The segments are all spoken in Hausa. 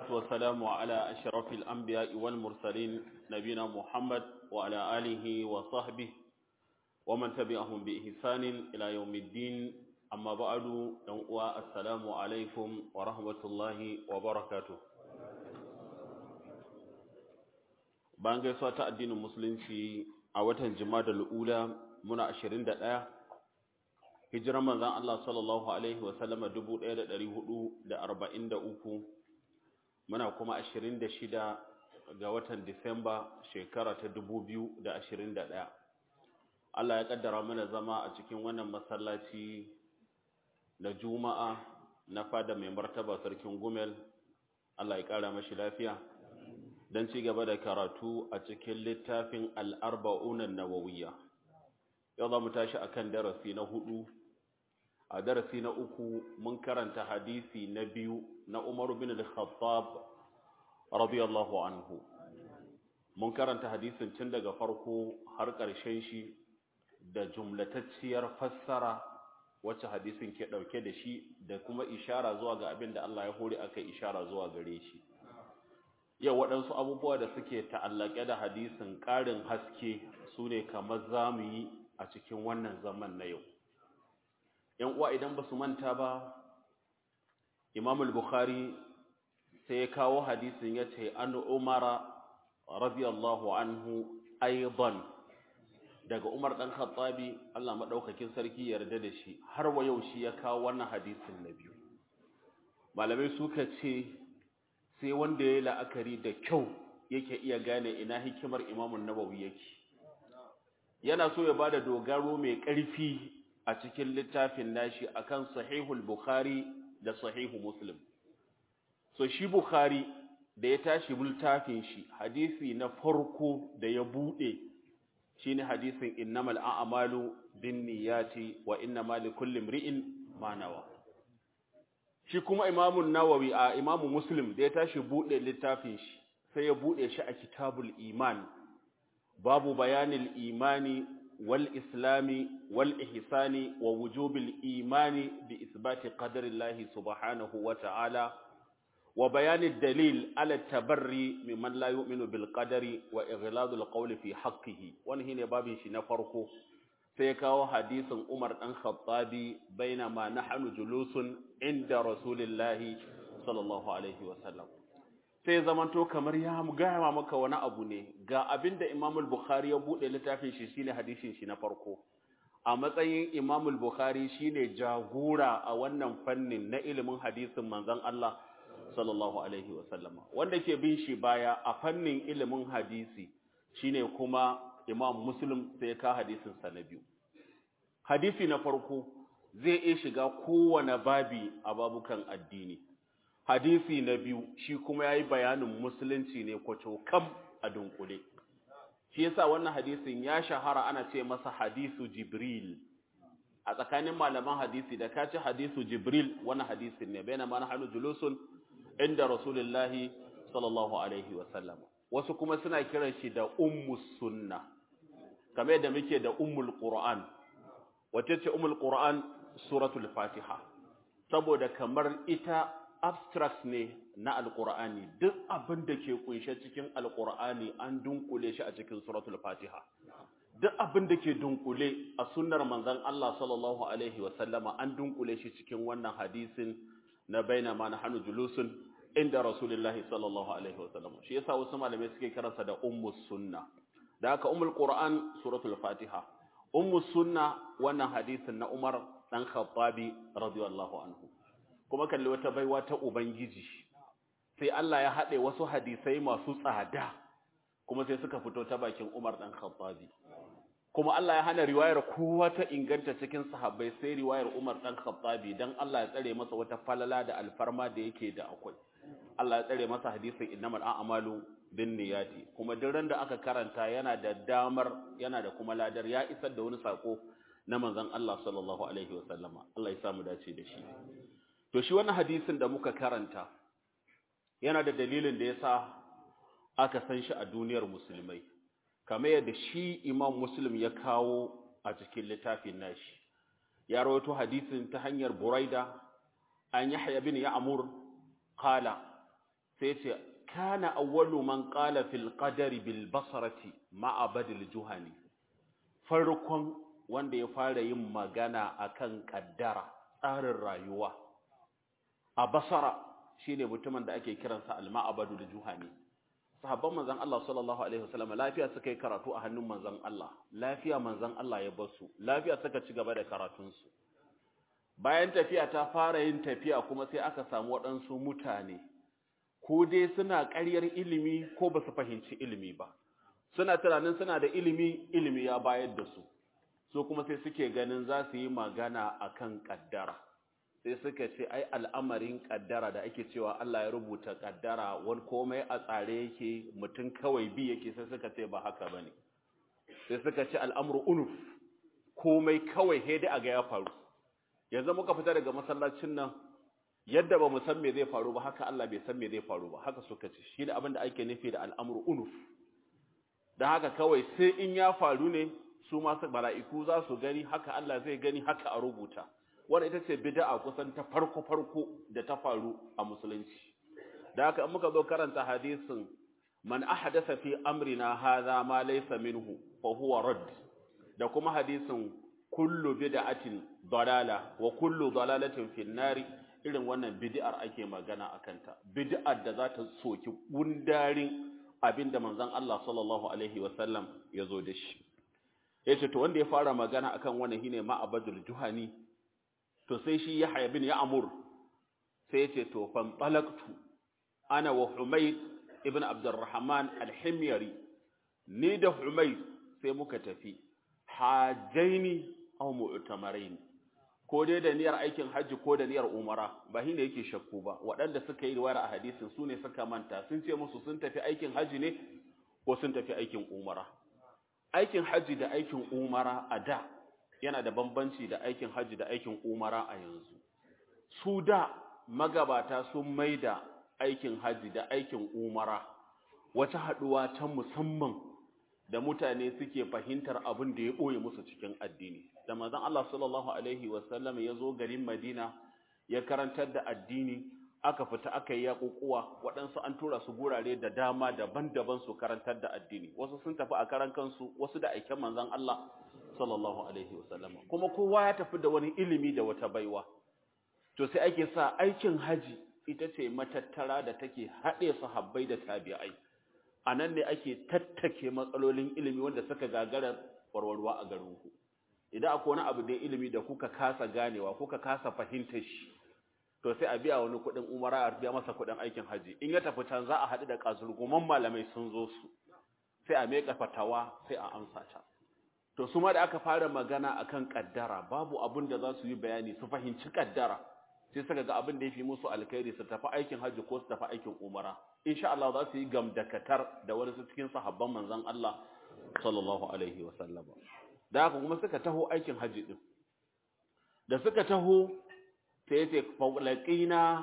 والسلام على أشرف الأنبياء والمرسلين نبينا محمد وعلى آله وصحبه ومن تبعهم بإحسان إلى يوم الدين أما بعد السلام عليكم ورحمة الله وبركاته bayan gaisuwa ta addinin musulunci a watan jima'a ula muna 21 hijiran manzan Allah sallallahu alaihi wasallama 1443 muna kuma 26 ga watan disamba shekara ta 2021 Allah ya kaddara mana zama a cikin wannan masallaci na juma'a na fada mai martaba sarkin gumel Allah ya kara mashi lafiya don ci gaba da karatu a cikin littafin al'arba'unan nawawiyya. Yau za mu tashi a kan darasi na hudu, a darasi na uku mun karanta hadisi na biyu na Umaru bin al-Khattab radiyallahu anhu. Mun karanta hadisin tun daga farko har ƙarshen shi da jumlatacciyar fassara wacce hadisin ke ɗauke da shi da kuma ishara zuwa ga abin da Allah ya hori aka ishara zuwa gare shi. yau waɗansu abubuwa da suke ta'allake da hadisin ƙarin haske su ne kamar za mu yi a cikin wannan zaman na yau ‘yan uwa idan ba su manta ba imam al-bukhari sai ya kawo hadisin ya ce an umara radiyallahu anhu aiban daga umar ɗan khattabi allah maɗaukakin sarki yarda da shi har wa yau shi ya kawo wannan hadisin na biyu malamai suka ce sai wanda ya yi la'akari da kyau yake iya gane ina hikimar imamun nawawi yake yana so ya bada dogaro mai ƙarfi a cikin littafin nashi akan sahihul bukhari da sahihu muslim so shi bukhari da ya tashi littafin shi hadisi na farko da ya bude shine hadisin innamal a'malu binniyati wa innamal likulli imri'in ma nawa shi kuma imamun nawawi a imamu muslim da ya tashi buɗe littafin shi sai ya buɗe shi a kitabul iman babu bayanin imani wal islami wal ihsani wa wujubil imani bi isbati qadarillahi subhanahu wa ta'ala wa bayanin dalil ala tabarri mimman la yu'minu bil qadari wa ighlaadul qawli fi haqqihi wannan shine babin shi na farko sai kawo hadisin Umar ɗan Khattabi bainama nahnu julusun inda Rasulillahi sallallahu alaihi wasallam sai zamanto kamar ya gaya maka wani abu ne ga abinda Imam al-Bukhari ya bude littafin shi shine hadisin shi na farko a matsayin Imam al-Bukhari shine jagora a wannan fannin na ilimin hadisin manzon Allah sallallahu alaihi wasallam wanda ke bin shi baya a fannin ilimin hadisi shine kuma imam muslim sai ka hadisin sa na biyu hadisi na farko zai iya shiga kowane babi a babukan addini hadisi na biyu shi kuma yayi bayanin musulunci ne kwaco kam a dunkule shi yasa wannan hadisin ya shahara ana ce masa hadisu jibril a tsakanin malaman hadisi da ka ci hadisu jibril wannan hadisin ne bayan ma nahnu julusun inda rasulullahi sallallahu alaihi wasallam wasu kuma suna kiran shi da ummus sunna kamar yadda muke da ummul qur'an wace ce ummul qur'an suratul fatiha saboda kamar ita abstract ne na alqur'ani duk abin da ke kunshe cikin alqur'ani an dunkule shi a cikin suratul fatiha duk abin da ke dunkule a sunnar manzon Allah sallallahu alaihi wa sallama an dunkule shi cikin wannan hadisin na baina ma nahnu julusun inda rasulullahi sallallahu alaihi wa sallam shi yasa wasu malamai suke karansa da ummus sunna da haka umul qur'an suratul fatiha ummus sunna wannan hadisin na umar dan khattabi radiyallahu anhu kuma kalli wata baiwa ta ubangiji sai Allah ya hade wasu hadisai masu tsada kuma sai suka fito ta bakin umar dan khattabi kuma Allah ya hana riwayar kowa ta inganta cikin sahabbai sai riwayar umar dan khattabi dan Allah ya tsare masa wata falala da alfarma da yake da akwai Allah ya tsare masa hadisin innamal a'malu bin niyati kuma duk ran da aka karanta yana da damar yana da kuma ladar ya isar da wani sako na manzon Allah sallallahu alaihi wasallama Allah ya samu dace da shi to shi wannan hadisin da muka karanta yana da dalilin da yasa aka san shi a duniyar musulmai kamar yadda shi Imam Muslim ya kawo a cikin littafin nashi ya rawaito hadisin ta hanyar Buraida an Yahya bin Ya'mur qala sai ce kana awwalu man qala fil qadari bil basarati ma'a badil juhani farkon wanda ya fara yin magana akan kaddara tsarin rayuwa a basara shine mutumin da ake kiransa al-ma'abadul juhani sahabban manzon Allah sallallahu alaihi wasallam lafiya suka yi karatu a hannun manzon Allah lafiya manzon Allah ya basu lafiya suka ci gaba da karatun su bayan tafiya ta fara yin tafiya kuma sai aka samu waɗansu mutane ko dai suna ƙaryar ilimi ko ba su fahimci ilimi ba suna tunanin suna da ilimi ilimi ya bayar da su so kuma sai suke ganin za su yi magana akan kaddara sai suka ce ai al'amarin kaddara da ake cewa Allah ya rubuta kaddara wani komai a tsare yake mutum kawai bi yake sai suka ce ba haka bane sai suka ce al'amru unuf komai kawai sai dai aga ya faru yanzu muka fita daga masallacin nan yadda ba mu san me zai faru ba haka Allah bai san me zai faru ba haka suka ce shi da abin da ake nufi da al'amru unuf dan haka kawai sai in ya faru ne su masu mala'iku za su gani haka Allah zai gani haka a rubuta wanda ita ce bid'a kusan ta farko farko da ta faru a musulunci da haka in muka zo karanta hadisin man ahdatha fi amrina hadha ma laysa minhu fa huwa radd da kuma hadisin kullu bid'atin dalala wa kullu dalalatin fi nari irin wannan bid'ar ake magana akan ta bid'ar da za ta soki gundarin abinda manzon Allah sallallahu alaihi wasallam ya zo da shi yace to wanda ya fara magana akan wannan shine ma'abadul juhani to sai shi Yahya bin Ya'mur sai yace to fan talaqtu ana wa Humayd ibn Abdurrahman al-Himyari ni da Humayd sai muka tafi hajaini aw mu'tamarain ko dai da niyyar aikin haji ko da niyyar umara ba shine yake shakku ba waɗanda suka yi riwaya a hadisin su ne suka manta sun ce musu sun tafi aikin haji ne ko sun tafi aikin umara aikin haji da aikin umara a da yana da bambanci da aikin haji da aikin umara a yanzu su da magabata sun maida aikin haji da aikin umara wata haduwa ta musamman da mutane suke fahimtar abin da ya boye musu cikin addini da manzon Allah sallallahu alaihi wasallam ya zo garin Madina ya karantar da addini aka fita aka yi yaƙuƙuwa waɗansu an tura su gurare da dama daban-daban su karantar da addini wasu sun tafi a karan kansu wasu da aiken manzon Allah sallallahu alaihi wasallam kuma kowa ya tafi da wani ilimi da wata baiwa to sai ake sa aikin haji ita ce matattara da take haɗe sahabbai da tabi'ai a nan ne ake tattake matsalolin ilimi wanda suka gagara warwarwa a garinku idan akwai wani abu da ilimi da kuka kasa ganewa kuka kasa fahimtar shi to sai a biya wani kuɗin umara a biya masa kuɗin aikin haji in ya tafi can za a haɗu da kasurguman malamai sun zo su sai a meka fatawa sai a amsa ta to su ma da aka fara magana akan kaddara babu abin da za su yi bayani su fahimci kaddara sai suka ga abin da ya fi musu alkhairi su tafi aikin hajji ko su tafi aikin umara insha Allah za su yi gamdakatar da wani su cikin sahabban manzon Allah sallallahu alaihi wa sallam da haka kuma suka taho aikin hajji din da suka taho sai yace faqlaqina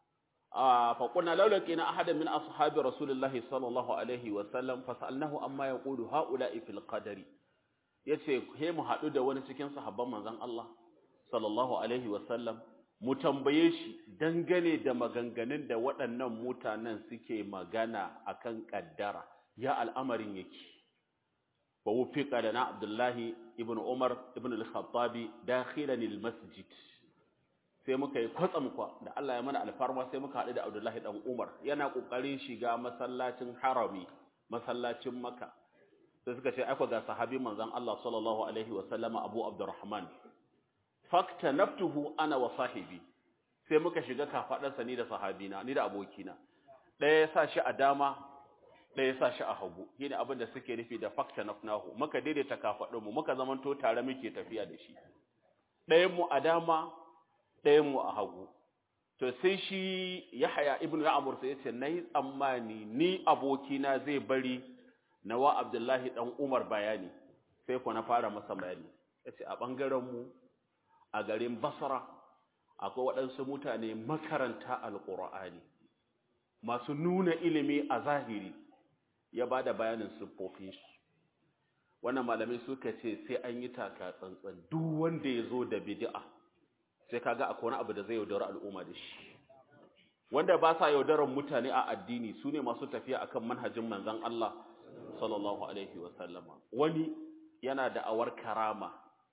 fa qulna law laqina ahadan min ashabi rasulillahi sallallahu alaihi wa sallam fasalnahu amma yaqulu haula'i fil qadari yace he mu hadu da wani cikin sahabban manzon Allah sallallahu alaihi wa sallam mu tambaye shi dangane da maganganun da waɗannan mutanen suke magana akan kaddara ya al'amarin yake wa wufiqa lana abdullahi ibn umar ibn al-khattabi dakhilan al-masjid sai muka yi kwatsam kwa da Allah ya mana alfarma sai muka haɗu da abdullahi dan umar yana kokarin shiga masallacin harami masallacin makka sai suka ce aiko ga sahabi manzon Allah sallallahu alaihi wa sallama abu abdurrahman fakta naftuhu ana wa sahibi sai muka shiga kafadarsa ni da sahabina ni da abokina ɗaya ya sa shi a dama ɗaya ya sa shi a hagu shine abin da suke nufi da fakta nafnahu muka daidaita kafadun mu muka zamanto tare muke tafiya da shi ɗayan mu a dama ɗayan mu a hagu to sai shi Yahya ibn Ya'mur sai yace nayi tsammani ni abokina zai bari nawa Abdullahi dan Umar bayani sai ko na fara masa bayani yace a bangaren mu a garin Basra akwai waɗansu mutane makaranta alƙur'ani masu nuna ilimi a zahiri ya ba da bayanin siffofin shi wannan malamai suka ce sai an yi taka tsantsan duk wanda ya zo da bid'a sai kaga akwai wani abu da zai yaudara al'umma da shi wanda ba sa yaudaran mutane a addini su ne masu tafiya akan manhajin manzan Allah sallallahu alaihi wasallama wani yana da awar karama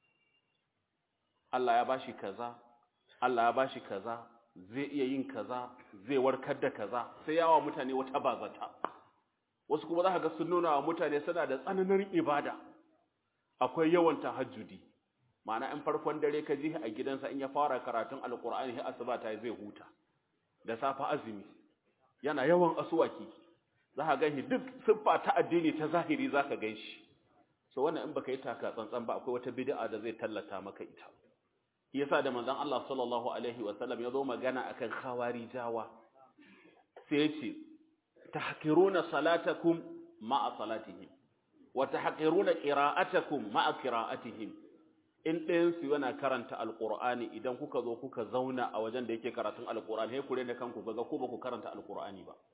Allah ya bashi kaza Allah ya bashi kaza zai iya yin kaza zai warkar da kaza sai yawa mutane wata bazata wasu kuma za ka ga sun nuna wa mutane suna da tsananin ibada akwai yawan tahajjudi ma'ana in farkon dare ka ji a gidansa in ya fara karatun alkur'ani sai asuba ta zai huta da safa azumi yana yawan asuwaki za ka gani duk siffa ta addini ta zahiri za ka gan shi so wannan in baka yi taka tsantsan ba akwai wata bid'a da zai tallata maka ita yasa da manzon Allah sallallahu alaihi wasallam ya zo magana akan khawarijawa sai ya ce tahqiruna salatakum ma'a salatihim wa tahqiruna qira'atakum ma'a qira'atihim in ɗayan su yana karanta alqur'ani idan kuka zo kuka zauna a wajen da yake karatun alqur'ani sai ku rena kanku ga ko ba ku karanta alqur'ani ba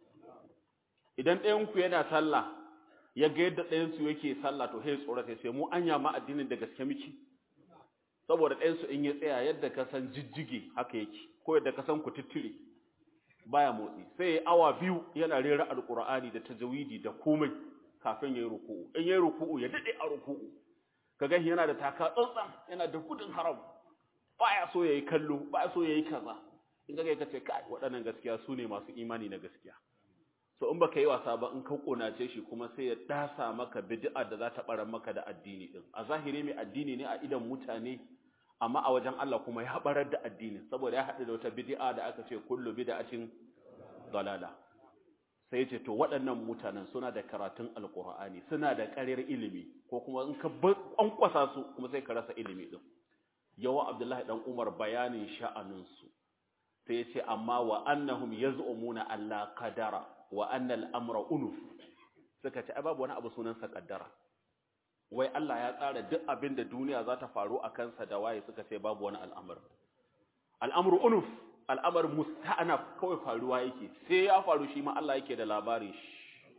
idan ɗayan ku yana sallah ya ga yadda ɗayan su yake sallah to sai tsorata sai mu anya ma addinin da gaske miki saboda ɗayan su in ya tsaya yadda ka san jijjige haka yake ko yadda ka san kututtire baya motsi sai awa biyu yana rera alqur'ani da tajawidi da komai kafin yayi ruku'u in yayi ruku'u ya dade a ruku'u kaga yana da taka tsantsan yana da gudun haram baya so yayi kallo baya so yayi kaza in kaga kace kai waɗannan gaskiya su ne masu imani na gaskiya so in baka yi wasa ba in ka konace shi kuma sai ya dasa maka bid'a da za ta barar maka da addini din a zahiri mai addini ne a idan mutane amma a wajen Allah kuma ya barar da addinin saboda ya haɗu da wata bid'a da aka ce kullu bid'atin dalala sai ce to waɗannan mutanen suna da karatun alqur'ani suna da ƙarir ilimi ko kuma in ka kwankwasa su kuma sai ka rasa ilimi din yawa abdullahi dan umar bayanin sha'anin su sai ya ce amma wa annahum yaz'umuna alla qadara wa anna al-amra unuf suka ce ai babu wani abu sunan sa kaddara wai Allah ya tsara duk abin da duniya za ta faru a kansa da waye suka ce babu wani al'amur. Al'amuru unuf, al'amur musta'anaf kawai faruwa yake, sai ya faru shi ma Allah yake da labarin shi.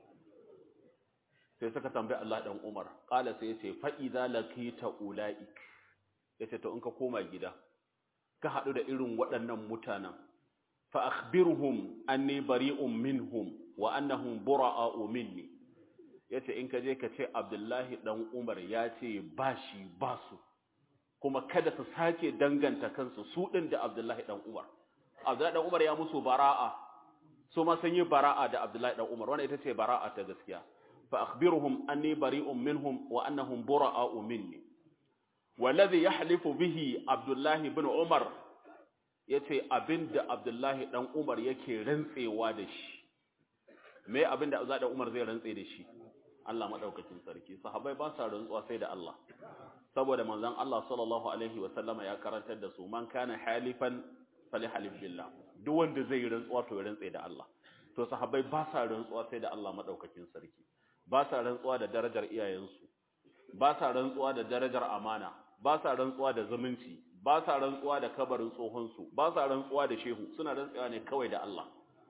Sai suka tambayi Allah ɗan Umar, ƙala sai ya ce, fa'iza lakita ula'ik, ya ce, to in ka koma gida, ka haɗu da irin waɗannan mutanen, fa'akhbirhum an ne bari'un minhum wa annahum bura'a'u minni. ya ce in ka je ka ce abdullahi ɗan umar ya ce ba shi ba su kuma kada su sake danganta kansu su ɗin da abdullahi ɗan umar abdullahi ɗan umar ya musu bara'a su ma sun yi bara'a da abdullahi ɗan umar wanda ita ce bara'a ta gaskiya fa akhbiruhum anni bari'un minhum wa annahum bura'a'u minni wallazi yahlifu bihi abdullahi ibn umar yace abinda abdullahi ɗan umar yake rantsewa da shi me abinda abdullahi ɗan umar zai rantse da shi Allah madaukakin sarki sahabbai ba sa rantsuwa sai da Allah saboda manzon Allah sallallahu alaihi wa sallama ya karantar da su man kana halifan falyahlif billah duk wanda zai rantsuwa to ya rantsa da Allah to sahabbai ba sa rantsuwa sai da Allah madaukakin sarki ba sa rantsuwa da darajar iyayensu ba sa rantsuwa da darajar amana ba sa rantsuwa da zumunci ba sa rantsuwa da kabarin tsohon su ba sa rantsuwa da shehu suna rantsuwa ne kawai da Allah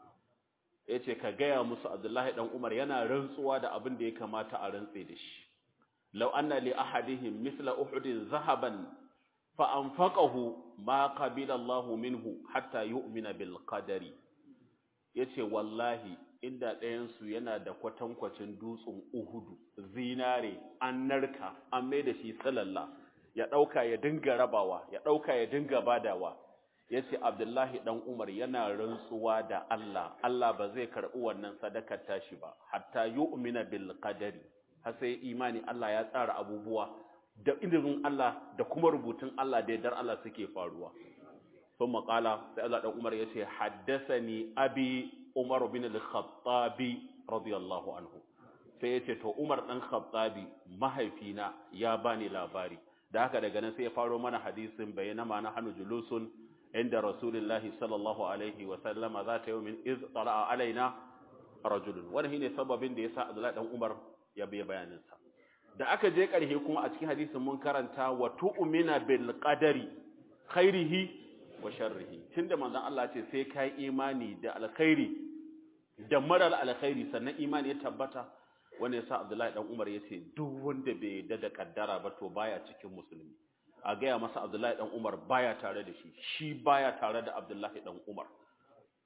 ya ce ka gaya musu abdullahi ɗan umar yana rantsuwa da abin da ya kamata a rantse da shi lau anna li ahadihim misla uhudin zahaban fa anfaqahu ma qabila Allah minhu hatta yu'mina bil qadari yace wallahi inda ɗayan su yana da kwatankwacin dutsen uhudu zinare an narka an mai da shi salalla ya ɗauka ya dinga rabawa ya ɗauka ya dinga badawa ya ce abdullahi ɗan umar yana rantsuwa da Allah Allah ba zai karɓi wannan sadakar tashi ba hatta yu'mina bil qadari har sai imani Allah ya tsara abubuwa da ilimin Allah da kuma rubutun Allah da yardar Allah suke faruwa sun maƙala sai Allah ɗan umar ya ce haddasani abi umar bin al-khattabi radiyallahu anhu sai ya ce to umar ɗan khattabi mahaifina ya bani labari da haka daga nan sai ya faro mana hadisin bayyana ma na hannu julusun inda rasulullahi sallallahu alaihi wa sallama za ta yi min iz tsara'a alaina rajulun wani shine sababin da yasa Abdullahi dan Umar ya bi bayanin sa da aka je karhe kuma a cikin hadisin mun karanta wa tu'mina bil qadari khairihi wa sharrihi tunda manzon Allah ce sai kai imani da alkhairi da marar alkhairi sannan imani ya tabbata wanda yasa Abdullahi dan Umar yace duk wanda bai yarda da kaddara ba to baya cikin musulmi a gaya masa Abdullahi dan Umar baya tare da shi shi baya tare da Abdullahi dan Umar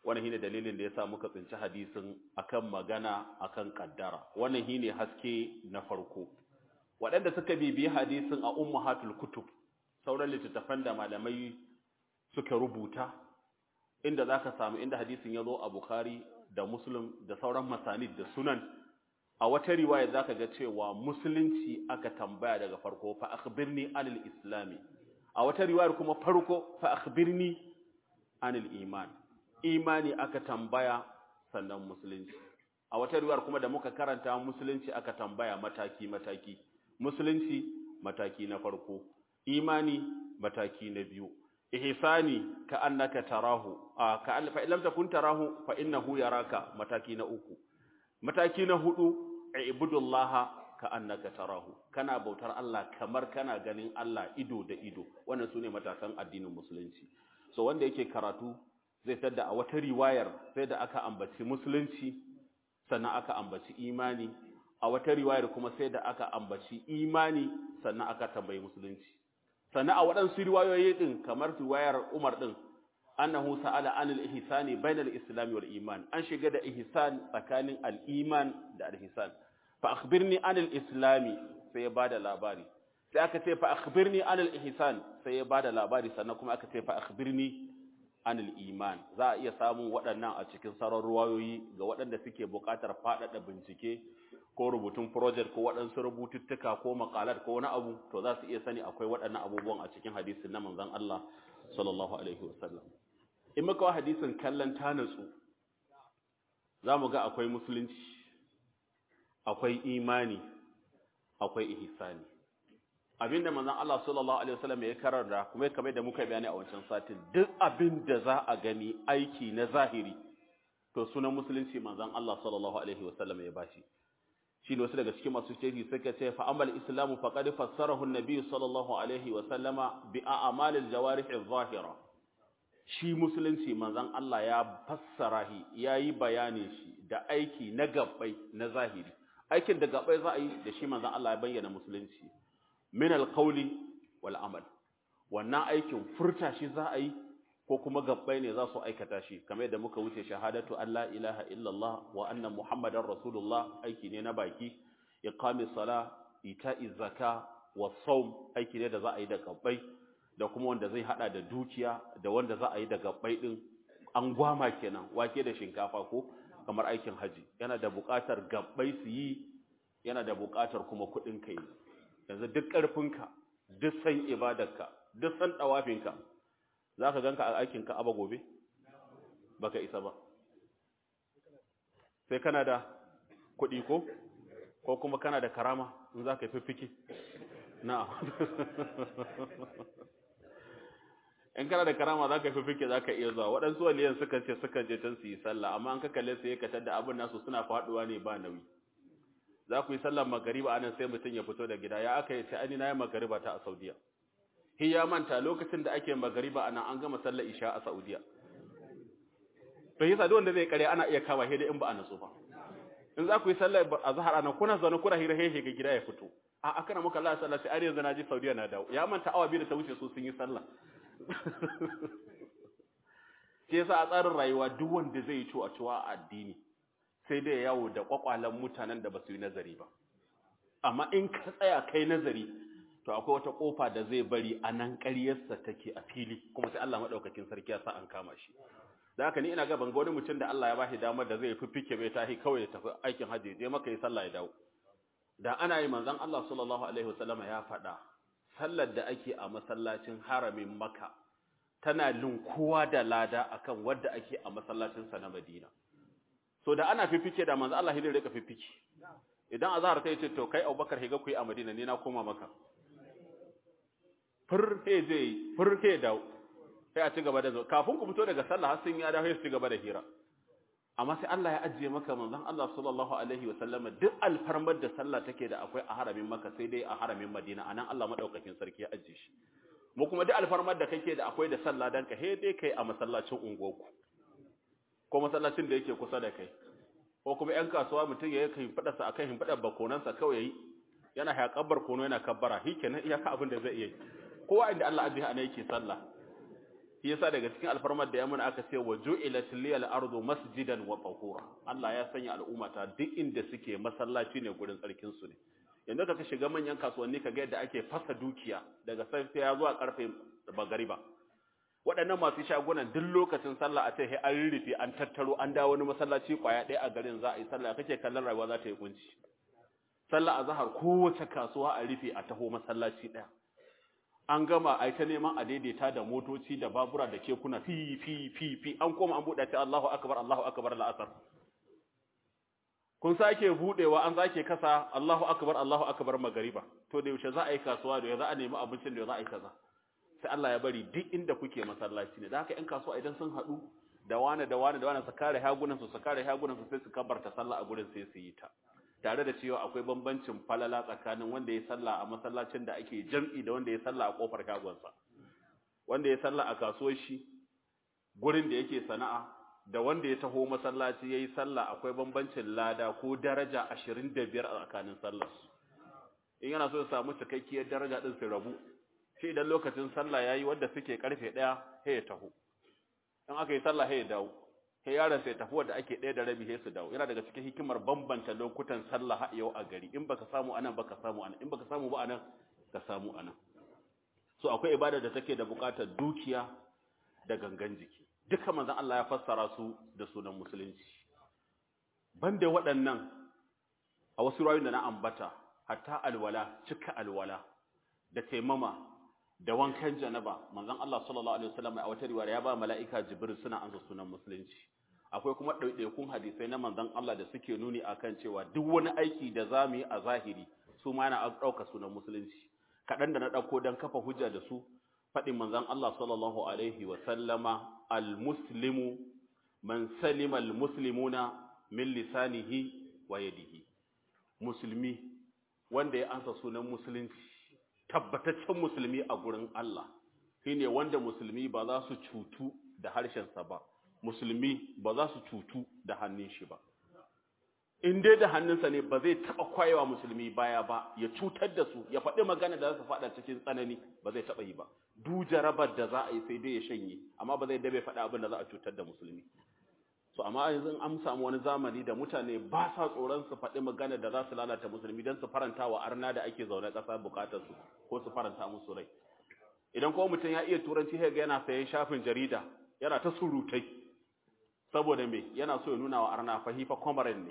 wannan shine dalilin da yasa muka tsinci hadisin akan magana akan kaddara wannan shine haske na farko waɗanda suka bibiyi hadisin a ummahatul kutub sauran littattafan da malamai suka rubuta inda zaka samu inda hadisin ya zo a bukhari da muslim da sauran masanid da sunan a wata riwaya zaka ga cewa musulunci aka tambaya daga farko fa akhbirni anil islami a wata riwayar kuma farko fa akhbirni anil iman imani aka tambaya sannan musulunci a wata riwayar kuma da muka karanta musulunci aka tambaya mataki mataki musulunci mataki na farko imani mataki na biyu ihsani ka annaka tarahu ka an fa illam takun tarahu fa innahu yaraka mataki na uku mataki na hudu ibudullaha ka annaka tarahu kana bautar Allah kamar kana ganin Allah ido da ido wannan sune matakan addinin musulunci so wanda yake karatu zai tada a wata riwayar sai da aka ambaci musulunci sannan aka ambaci imani a wata riwayar kuma sai da aka ambaci imani sannan aka tambayi musulunci sannan a waɗansu riwayoyi din kamar riwayar Umar din annahu sa'ala anil ihsani bainal islam wal iman an shiga da ihsan tsakanin al iman da al ihsan fa akhbirni anil islami sai ya bada labari sai aka ce fa akhbirni anil ihsan sai ya bada labari sannan kuma aka ce fa akhbirni anil iman za a iya samun waɗannan a cikin sauran ruwayoyi ga waɗanda suke buƙatar faɗaɗa bincike ko rubutun project ko waɗansu rubututtuka ko makalar ko wani abu to za su iya sani akwai waɗannan abubuwan a cikin hadisin na manzon Allah sallallahu alaihi wasallam in muka wa hadisin kallon ta natsu za mu ga akwai musulunci akwai imani akwai ihsani abinda manzon Allah sallallahu alaihi wasallam ya karanta kuma kamar da muka bayani a wancan satin duk abinda za a gani aiki na zahiri to sunan musulunci manzon Allah sallallahu alaihi wasallam ya bashi shine wasu daga cikin masu shehi suka ce fa amal islamu faqad fassarahu an-nabi sallallahu alaihi wasallama bi a'malil jawarih adh-dhahira shi musulunci manzon Allah ya fassara shi yayi bayani shi da aiki na gabbai na zahiri aikin da gabbai za a yi da shi manzon Allah ya bayyana musulunci min alqawli wal amal wannan aikin furta shi za a yi ko kuma gabbai ne za su aikata shi kamar yadda muka wuce shahadatu an la ilaha illallah wa anna muhammadar rasulullah aiki ne na baki iqamis sala ita'iz zaka wa sawm aiki ne da za a yi da gabbai da kuma wanda zai hada da dukiya da wanda za a yi da gabbai din an gwama kenan wake da shinkafa ko kamar aikin haji yana da buƙatar gabbai su yi yana da buƙatar kuma kuɗin kai yanzu duk ƙarfinka duk san ibadarka duk san ɗawafinka za ka ganka a aikin aba gobe baka isa ba sai kana da kuɗi ko ko kuma kana da karama in za ka yi fiffike na in kana da karama za ka yi fiffike za ka iya zuwa waɗansu waliyan suka ce suka je can su yi sallah amma an ka kalle su ya katar da abin nasu suna faɗuwa ne ba nauyi za ku yi sallar magariba anan sai mutum ya fito da gida ya aka yi ce ani na yi magariba ta a saudiya hi ya manta lokacin da ake magariba anan an gama sallar isha a saudiya to yasa duk wanda zai kare ana iya kawa hede in ba a natsu ba in za ku yi sallar azhar anan kuna zaune kuna hira hehe ga gida ya fito a akana muka Allah sallah sai yanzu na ji saudiya na dawo ya manta awa biyu da ta wuce su sun yi sallah shi yasa a tsarin rayuwa duk wanda zai yi a cewa a addini sai dai yawo da kwakwalan mutanen da ba su yi nazari ba amma in ka tsaya kai nazari to akwai wata kofa da zai bari a nan ƙaryarsa take a fili kuma sai Allah madaukakin sarki ya sa an kama shi da haka ni ina ga ban ga wani mutum da Allah ya bashi damar da zai fiffike bai tahi kawai ya tafi aikin haji je maka yi sallah ya dawo da ana yi manzon Allah sallallahu alaihi wasallama ya faɗa sallar da ake a masallacin haramin Makka tana linkuwa da lada akan wadda ake a masallacin sa na Madina so da ana fiffike da manzon Allah hidin rika fiffike idan azhar sai ce to kai Abubakar higa ku yi a Madina ne na koma maka furhe zai furhe dawo sai a ci gaba da zo kafin ku fito daga sallah har sun ya dawo sai su ci gaba da hira amma sai Allah ya ajiye maka manzon Allah sallallahu alaihi wasallama duk alfarmar da sallah take da akwai a haramin Makka sai dai a haramin Madina anan Allah madaukakin sarki ya ajiye shi mu kuma duk alfarmar da kake da akwai da sallah dan ka he dai kai a masallacin unguwarku ko masallacin da yake kusa da kai ko kuma yan kasuwa mutum ya kai fada sa akan hin fada bakonansa kawai yayi yana haƙabar kono yana kabbara hikenan iyaka abin da zai iya kowa inda Allah ajiye ana yake sallah shi yasa daga cikin alfarmar da ya mana aka ce wa ju'ilat liyal ardu masjidan wa tahura Allah ya sanya al'umma ta duk inda suke masallaci ne gurin tsarkin su ne yanzu ka shiga manyan kasuwanni ka ga yadda ake fasa dukiya daga safiya zuwa karfe magariba waɗannan masu shagunan duk lokacin sallah a ce sai an rufe an tattaro an dawo wani masallaci kwaya ɗaya a garin za a yi sallah kake kallon rayuwa za ta yi kunci sallah azhar kowace kasuwa a rufe a taho masallaci ɗaya an gama a ta neman a daidaita da motoci da babura da kekuna fi fi fi fi an koma an buɗe ta Allahu akbar Allahu akbar la'asar kun sake budewa an sake kasa Allahu akbar Allahu akbar magariba to da yaushe za a yi kasuwa da za a nemi abincin da za a yi kaza sai Allah ya bari duk inda kuke masallaci ne da haka ƴan kasuwa idan sun haɗu da wani da wani da wani su kare hagunan su su kare hagunan su sai su kabarta sallah a gurin sai su yi ta tare da cewa akwai bambancin falala tsakanin wanda ya sallah a masallacin da ake jam'i da wanda ya sallah a kofar shagonsa wanda ya sallah a kasuwar shi gurin da yake sana'a da wanda ya taho masallaci yayi sallah akwai bambancin lada ko daraja 25 a tsakanin sallar in yana so ya samu cikakkiyar daraja din su rabu shi idan lokacin sallah yayi wanda suke karfe 1 sai ya taho in aka yi sallah sai ya dawo sai yaron sai tafi wanda ake ɗaya da rabi sai su dawo yana daga cikin hikimar bambanta lokutan sallah har yau a gari in baka samu anan baka samu anan in baka samu ba anan ka samu anan so akwai ibada da take da buƙatar dukiya da gangan jiki duka manzon Allah ya fassara su da sunan musulunci banda waɗannan a wasu rayoyin da na ambata hatta alwala cika alwala da taimama da wankan janaba manzon Allah sallallahu alaihi wasallam a wata riwaya ya ba mala'ika jibril suna ansa sunan musulunci akwai kuma ɗaiɗaikun hadisai na manzon Allah da suke nuni akan cewa duk wani aiki da zamu yi a zahiri su ma yana ɗauka sunan musulunci kaɗan da na ɗauko don kafa hujja da su faɗin manzon Allah sallallahu alaihi wasallama al-muslimu man salima al-muslimuna min lisanihi wa yadihi musulmi wanda ya ansa sunan musulunci tabbataccen musulmi a gurin Allah shine wanda musulmi ba za su cutu da harshensa ba musulmi ba za su cutu da hannun shi ba in dai da hannunsa ne ba zai taba kwayewa musulmi baya ba ya cutar da su ya faɗi magana da za su faɗa cikin tsanani ba zai taba yi ba du jarabar da za a yi sai dai ya shanye amma ba zai dabe faɗa abin da za a cutar da musulmi so amma yanzu an samu wani zamani da mutane ba sa tsoron su faɗi magana da za su lalata musulmi don su faranta wa arna da ake zaune ƙasa bukatar su ko su faranta musu rai idan kuma mutum ya iya turanci sai ga yana sayan shafin jarida yana ta surutai saboda me yana so ya nuna wa arna fahifa kwamarin ne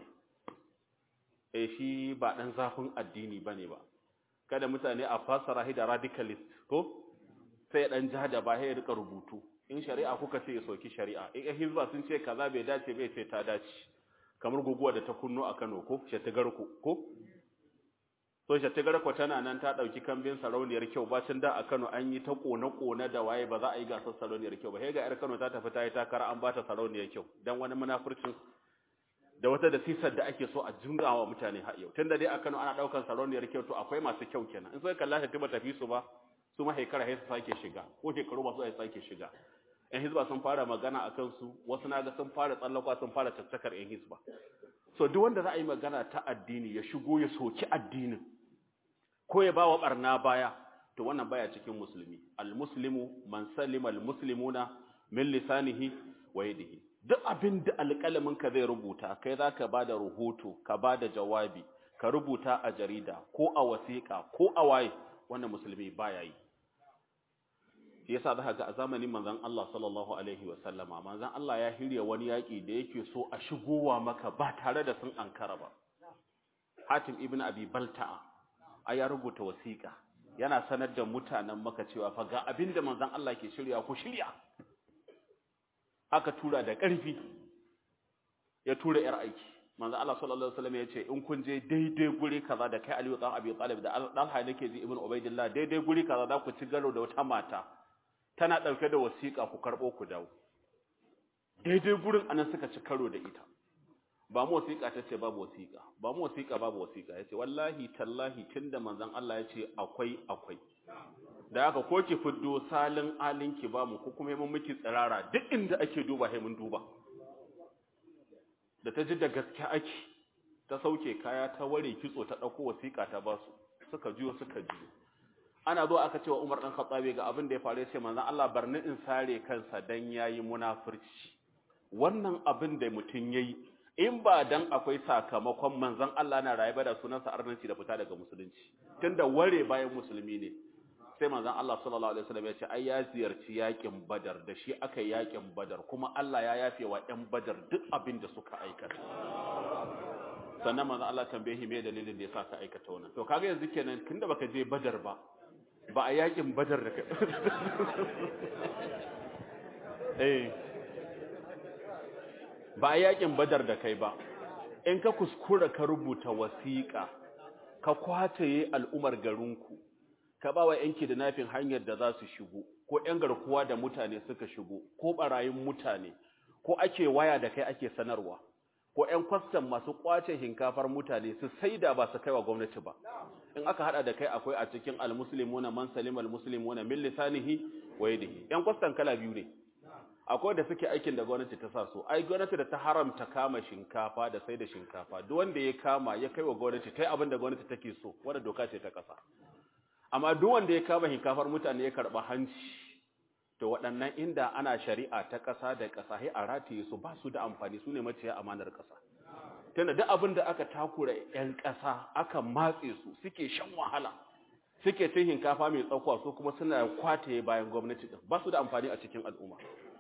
eh shi ba dan zafin addini bane ba kada mutane a fasara shi da radicalist ko sai dan ja da ba ya rika rubutu in shari'a kuka ce ya soki shari'a in hizba sun ce kaza bai dace bai ce ta dace kamar guguwa da ta kunno a Kano ko Shatigarku ko so Shatigarku tana nan ta dauki kambin sarauniyar kyau bacin da a Kano an yi ta kone kone da waye ba za a yi gasar sarauniyar kyau ba sai ga yar Kano ta tafi ta yi takara an bata sarauniyar kyau dan wani munafurcin da wata da sisar da ake so a jingawa mutane har yau tunda dai a Kano ana daukan sarauniyar kyau to akwai masu kyau kenan in sai kalla ta ba tafi su ba su mahaikara sai su sake shiga ko shekaru ba su ai sake shiga ‘yan hizba sun fara magana a kansu wasu na ga sun fara tsallakwa sun fara caccakar ‘yan hizba so duk wanda za a yi magana ta addini ya shigo ya soki addinin ko ya ba wa ɓarna baya to wannan baya cikin musulmi almuslimu man salima almuslimuna min lisanihi wa yadihi duk abin da alƙalamin ka zai rubuta kai za ka ba da rahoto ka ba da jawabi ka rubuta a jarida ko a wasiƙa ko a waye wannan musulmi baya yi shi yasa za ga a zamanin manzon Allah sallallahu alaihi wa sallama manzon Allah ya hirya wani yaki da yake so a shigowa maka ba tare da sun ankara ba Hatim ibn Abi Balta'a ai ya rubuta wasiƙa yana sanar da mutanen maka cewa fa ga abinda manzon Allah ke shirya ku shirya aka tura da ƙarfi ya tura yar aiki manzon Allah sallallahu alaihi wasallam ya ce in kun je daidai guri kaza da kai Aliyu dan Abi Talib da Talha nake ji ibn Ubaidillah daidai guri kaza za ku ci garo da wata mata tana ɗauke da wasiƙa ku karɓo ku dawo daidai gurin anan suka ci karo da ita ba mu wasiƙa ta ce babu wasiƙa ba mu wasiƙa babu wasiƙa ya ce wallahi tallahi tun da manzon Allah ya ce akwai akwai da haka ko ki fiddo salin alin ki ba mu ko kuma mun miki tsirara duk inda ake duba sai mun duba da ta ji da gaske ake ta sauke kaya ta ware kitso ta ɗauko wasiƙa ta basu suka juyo suka juyo ana zo aka ce wa Umar dan Khattabi ga abin da ya faru sai manzon Allah barni in sare kansa dan yayi munafurci wannan abin da mutun yayi in ba dan akwai sakamakon manzon Allah na raye ba da sunansa arnanci da fita daga musulunci tunda ware bayan musulmi ne sai manzon Allah sallallahu alaihi wasallam ya ce ai ya ziyarci yakin Badar da shi aka yi yakin Badar kuma Allah ya yafe wa ƴan Badar duk abin da suka aikata sannan manzon Allah tambaye shi me dalilin da yasa ka aikata wannan to kaga yanzu kenan tunda baka je Badar ba ba a yakin Badar da kai eh ba a yakin Badar da kai ba in ka kuskura ka rubuta wasiƙa ka kwataye al'umar garinku ka ba wa ‘yanki da nafin hanyar da za su shigo, ko ‘yan garkuwa da mutane suka shigo, ko ɓarayin mutane, ko ake waya da kai ake sanarwa, ko ‘yan kwastan masu ƙwace hinkafar mutane su sai da ba su kai wa gwamnati ba. In aka haɗa da kai akwai a cikin almuslimuna man salim almuslimuna min lisanihi wa yadihi. ‘Yan kwastan kala biyu ne. Akwai da suke aikin da gwamnati ta sa su, ai gwamnati da ta haramta kama shinkafa da sai da shinkafa, duk wanda ya kama ya kai wa gwamnati, ta yi abin da gwamnati take so, wadda doka ce ta ƙasa. amma duk wanda ya kama hinkafar mutane ya karba hanci to waɗannan inda ana shari'a ta ƙasa da ƙasa sai a rataye su ba su da amfani su ne maciya amanar ƙasa tunda duk abin da aka takura 'yan ƙasa aka matse su suke shan wahala suke cin hinkafa mai tsakuwa su kuma suna kwataye bayan gwamnati din ba su da amfani a cikin al'umma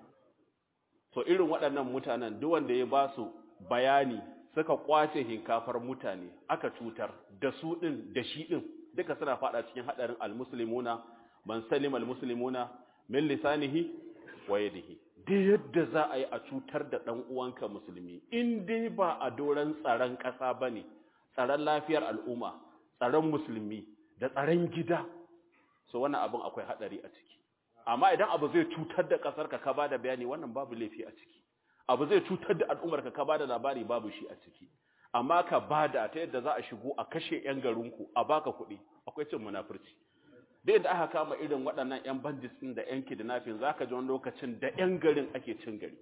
to irin waɗannan mutanen duk wanda ya ba su bayani suka kwace hinkafar mutane aka cutar da su din da shi din duka suna fada cikin hadarin almuslimuna man salima almuslimuna min lisanihi wa yadihi da yadda za a yi a cutar da dan uwanka musulmi in dai ba a doran tsaron kasa bane tsaron lafiyar al'umma tsaron musulmi da tsaron gida so wannan abin akwai hadari a ciki amma idan abu zai cutar da kasar ka ka bada bayani wannan babu laifi a ciki abu zai cutar da al'ummar ka ka bada labari babu shi a ciki amma ka bada ta yadda za a shigo a kashe 'yan garinku a baka kuɗi akwai cin munafurci da yadda aka kama irin waɗannan 'yan bandits ɗin da 'yan kidnapping za ka ji wani lokacin da 'yan garin ake cin gari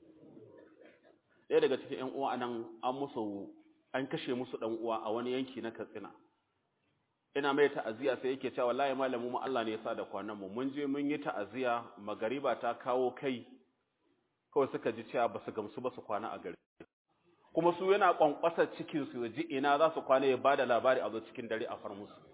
ɗaya daga cikin 'yan uwa nan an musu an kashe musu ɗan uwa a wani yanki na katsina ina mai ta'aziyya sai yake cewa wallahi malamu mu Allah ne ya sa da kwanan mu mun je mun yi ta'aziyya magariba ta kawo kai kawai suka ji cewa ba su gamsu ba su kwana a gari kuma su yana kwankwasar cikin su ji ina za su kwana ya bada labari a zo cikin dare a far musu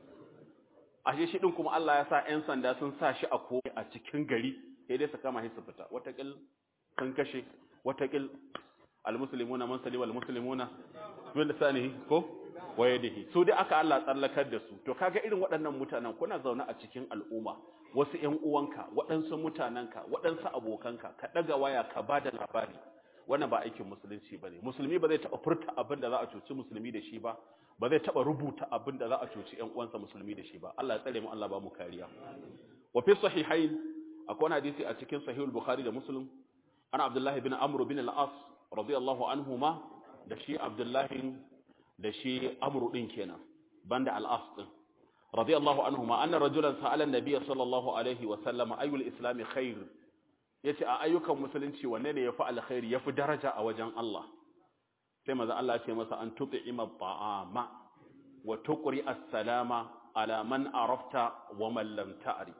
ashe shi din kuma Allah ya sa ƴan sanda sun sa shi a komai a cikin gari sai dai su kama shi su fita watakil sun kashe watakil almuslimuna man salima almuslimuna min lisanihi ko wayadihi su dai aka Allah tsallakar da su to kaga irin waɗannan mutanen kuna zaune a cikin al'umma wasu ƴan uwanka waɗansu mutanenka waɗansu abokanka ka ɗaga waya ka bada labari wannan ba aikin musulunci ba ne musulmi ba zai taɓa furta abin da za a cuci musulmi da shi ba ba zai taɓa rubuta abin da za a cuci ƴan uwansa musulmi da shi ba Allah ya tsare mu Allah ba mu kariya wa fi sahihain akwai wani hadisi a cikin sahihul bukhari da muslim ana abdullahi bin amr bin al-as radiyallahu anhuma da shi abdullahi da shi amr din kenan banda al-as din radiyallahu anhuma anna rajulan sa'ala an-nabiy sallallahu alaihi wa sallam ayyul islami khair yace a ayyukan musulunci wanne ne yafi alkhairi yafi daraja a wajen Allah sai maza Allah ya ce masa an tut'ima ta'ama wa tuqri as-salama ala man arafta wa man lam ta'ri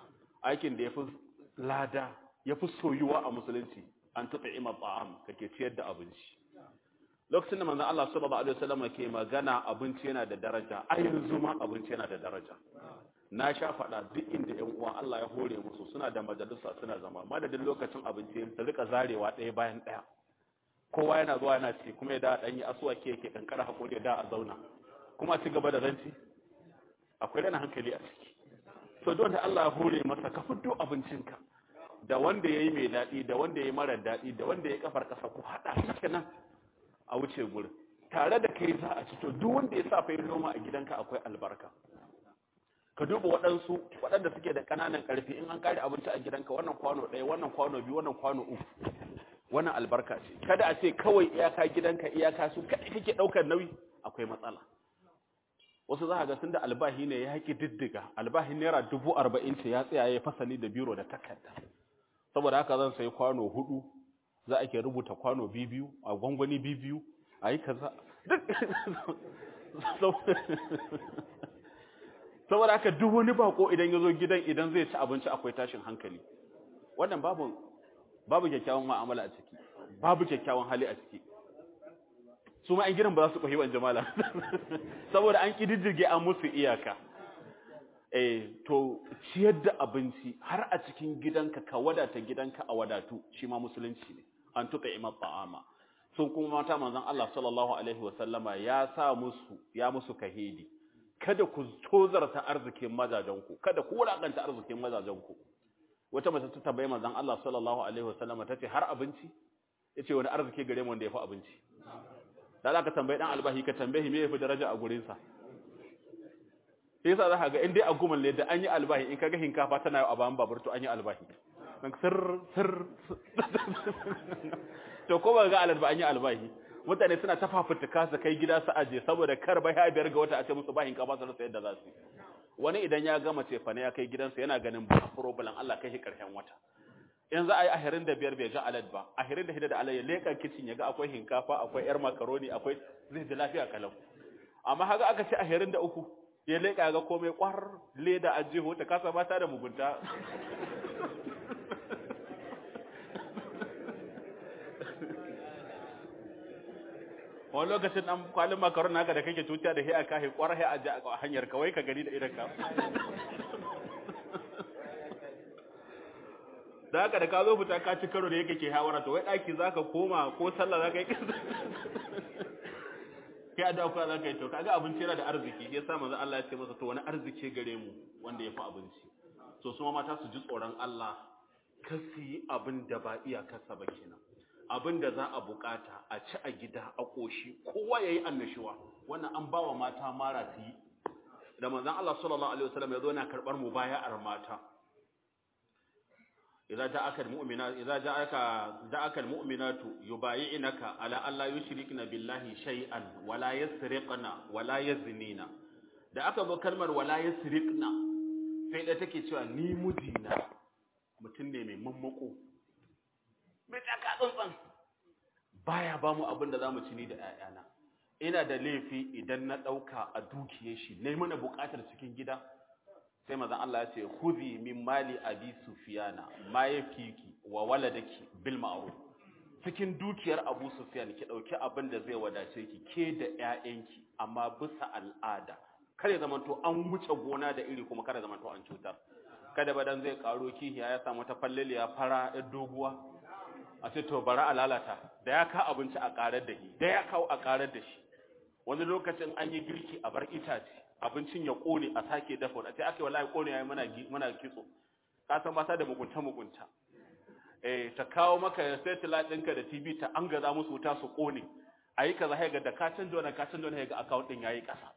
aikin da yafi lada yafi soyuwa a musulunci an tut'ima ta'am kake ciyar da abinci lokacin da manzon Allah sallallahu alaihi wasallam ke magana abinci yana da daraja a yanzu ma abinci yana da daraja na sha faɗa duk inda ƴan uwa Allah ya hore musu suna da majalisa suna zama madadin lokacin abinci su rika zarewa ɗaya bayan ɗaya kowa yana zuwa yana ci kuma ya da ɗan yi asuwa ke yake kankara hakuri da a zauna kuma ci gaba da zanci akwai rana hankali a ciki so don da Allah ya hore masa ka fito abincinka da wanda ya yi mai daɗi da wanda ya yi mara daɗi da wanda ya yi kafar ƙasa ku haɗa shi nan a wuce gurin tare da kai za a ci to duk wanda ya sa fa yin noma a gidanka akwai albarka ka duba waɗansu waɗanda suke da ƙananan ƙarfi in an kare abinci a gidanka wannan kwano ɗaya wannan kwano biyu wannan kwano uku wannan albarka ce kada a ce kawai iyaka gidanka iyaka su kaɗai kake ɗaukar nauyi akwai matsala wasu za a ga sun da albahi ne ya haƙi diddiga albahin naira dubu arba'in ce ya tsaya ya fasali da biro da takarda saboda haka zan sayi kwano hudu za a ke rubuta kwano biyu a gwangwani biyu a yi kaza duk saboda haka duk wani bako idan ya zo gidan idan zai ci abinci akwai tashin hankali wannan babu babu kyakkyawan mu'amala a ciki babu kyakkyawan hali a ciki su ma 'yan gidan ba za su kwahi wa jamala saboda an ƙididdige an musu iyaka eh to ciyar da abinci har a cikin gidanka ka wadata gidanka a wadatu shi ma musulunci ne an tuka imar ta'ama sun kuma mata manzon Allah sallallahu alaihi wa sallama ya sa musu ya musu kahidi kada ku tozarta arzikin mazajenku kada ku wulakanta arzikin mazajenku wata mace ta tambaye manzon Allah sallallahu alaihi wa sallama tace har abinci yace wani arziki gare mu wanda yafi abinci da za ka tambayi dan albahi ka tambaye me yafi daraja a gurin sa sai yasa zaka ga in dai a gumal ne da an yi albahi in kaga hinkafa tana yau a bayan babur to an yi albahi dan sir sir to ko ba ga alal ba an yi albahi mutane suna ta fafutuka su kai gida su aje saboda kar bai ha biyar ga wata a ce musu ba hinkafa su rasa yadda za su wani idan ya gama cefane ya kai gidansa yana ganin ba problem Allah kai shi karshen wata in za a yi ahirin da biyar bai ga alad ba ahirin da hida da alad ya leka kicin ya ga akwai hinkafa akwai yar makaroni akwai zai ji lafiya kalau amma haka aka ce ahirin da uku ya leka ya ga komai kwar leda a jiho ta kasa mata da mugunta wani lokacin dan kwalin makaroni haka da kake cuta da hiya kahi kwar hiya a hanyar kawai ka gani da idan ka da haka da ka zo fita ka ci karo da yake ke hawara to wai daki zaka koma ko sallah zaka yi kai a dauka zaka yi to kaga abinci yana da arziki yasa manzo Allah ya ce masa to wani arziki gare mu wanda yafi abinci so su mata su ji tsoron Allah kasi abin da ba iyakarsa ba kenan abin da za a bukata a ci a gida a koshi kowa yayi annashuwa wannan an bawa mata mara su yi da manzon Allah sallallahu alaihi wasallam ya zo yana karbar mu baya'ar mata إذا جاءك المؤمنات إذا جاءك جاءك المؤمنات يبايعنك على أن لا يشركن بالله شيئا ولا يسرقن ولا يزنين da aka zo kalmar wala yasriqna sai da take cewa ni mijina mutum ne mai mammako mai taka tsantsan baya ba mu abin da zamu ci ni da ƴaƴana ina da laifi idan na dauka a dukiyar shi nayi mana buƙatar cikin gida sai mazan Allah ya ce khudhi min mali abi sufyana ma yakiki wa waladaki bil ma'ruf cikin dukiyar abu sufyan ki dauki abin da zai wadace ki ke da ƴaƴanki amma bisa al'ada kare zamanto an wuce gona da iri kuma kare zamanto an cutar kada badan zai karo kihiya ya samu ta falleliya fara ɗan doguwa a ce to bara a lalata da ya ka abinci a karar da shi da ya kawo a karar da shi wani lokacin an yi girki a bar itace abincin ya kone a sake dafa a ce aka wallahi kone yayi muna muna kitso ka san ba ta da mugunta mugunta eh ta kawo maka satellite ɗinka da TV ta an gaza musu wuta su kone ayi kaza sai ga da ka canza wannan ka canza wannan ga account din yayi kasa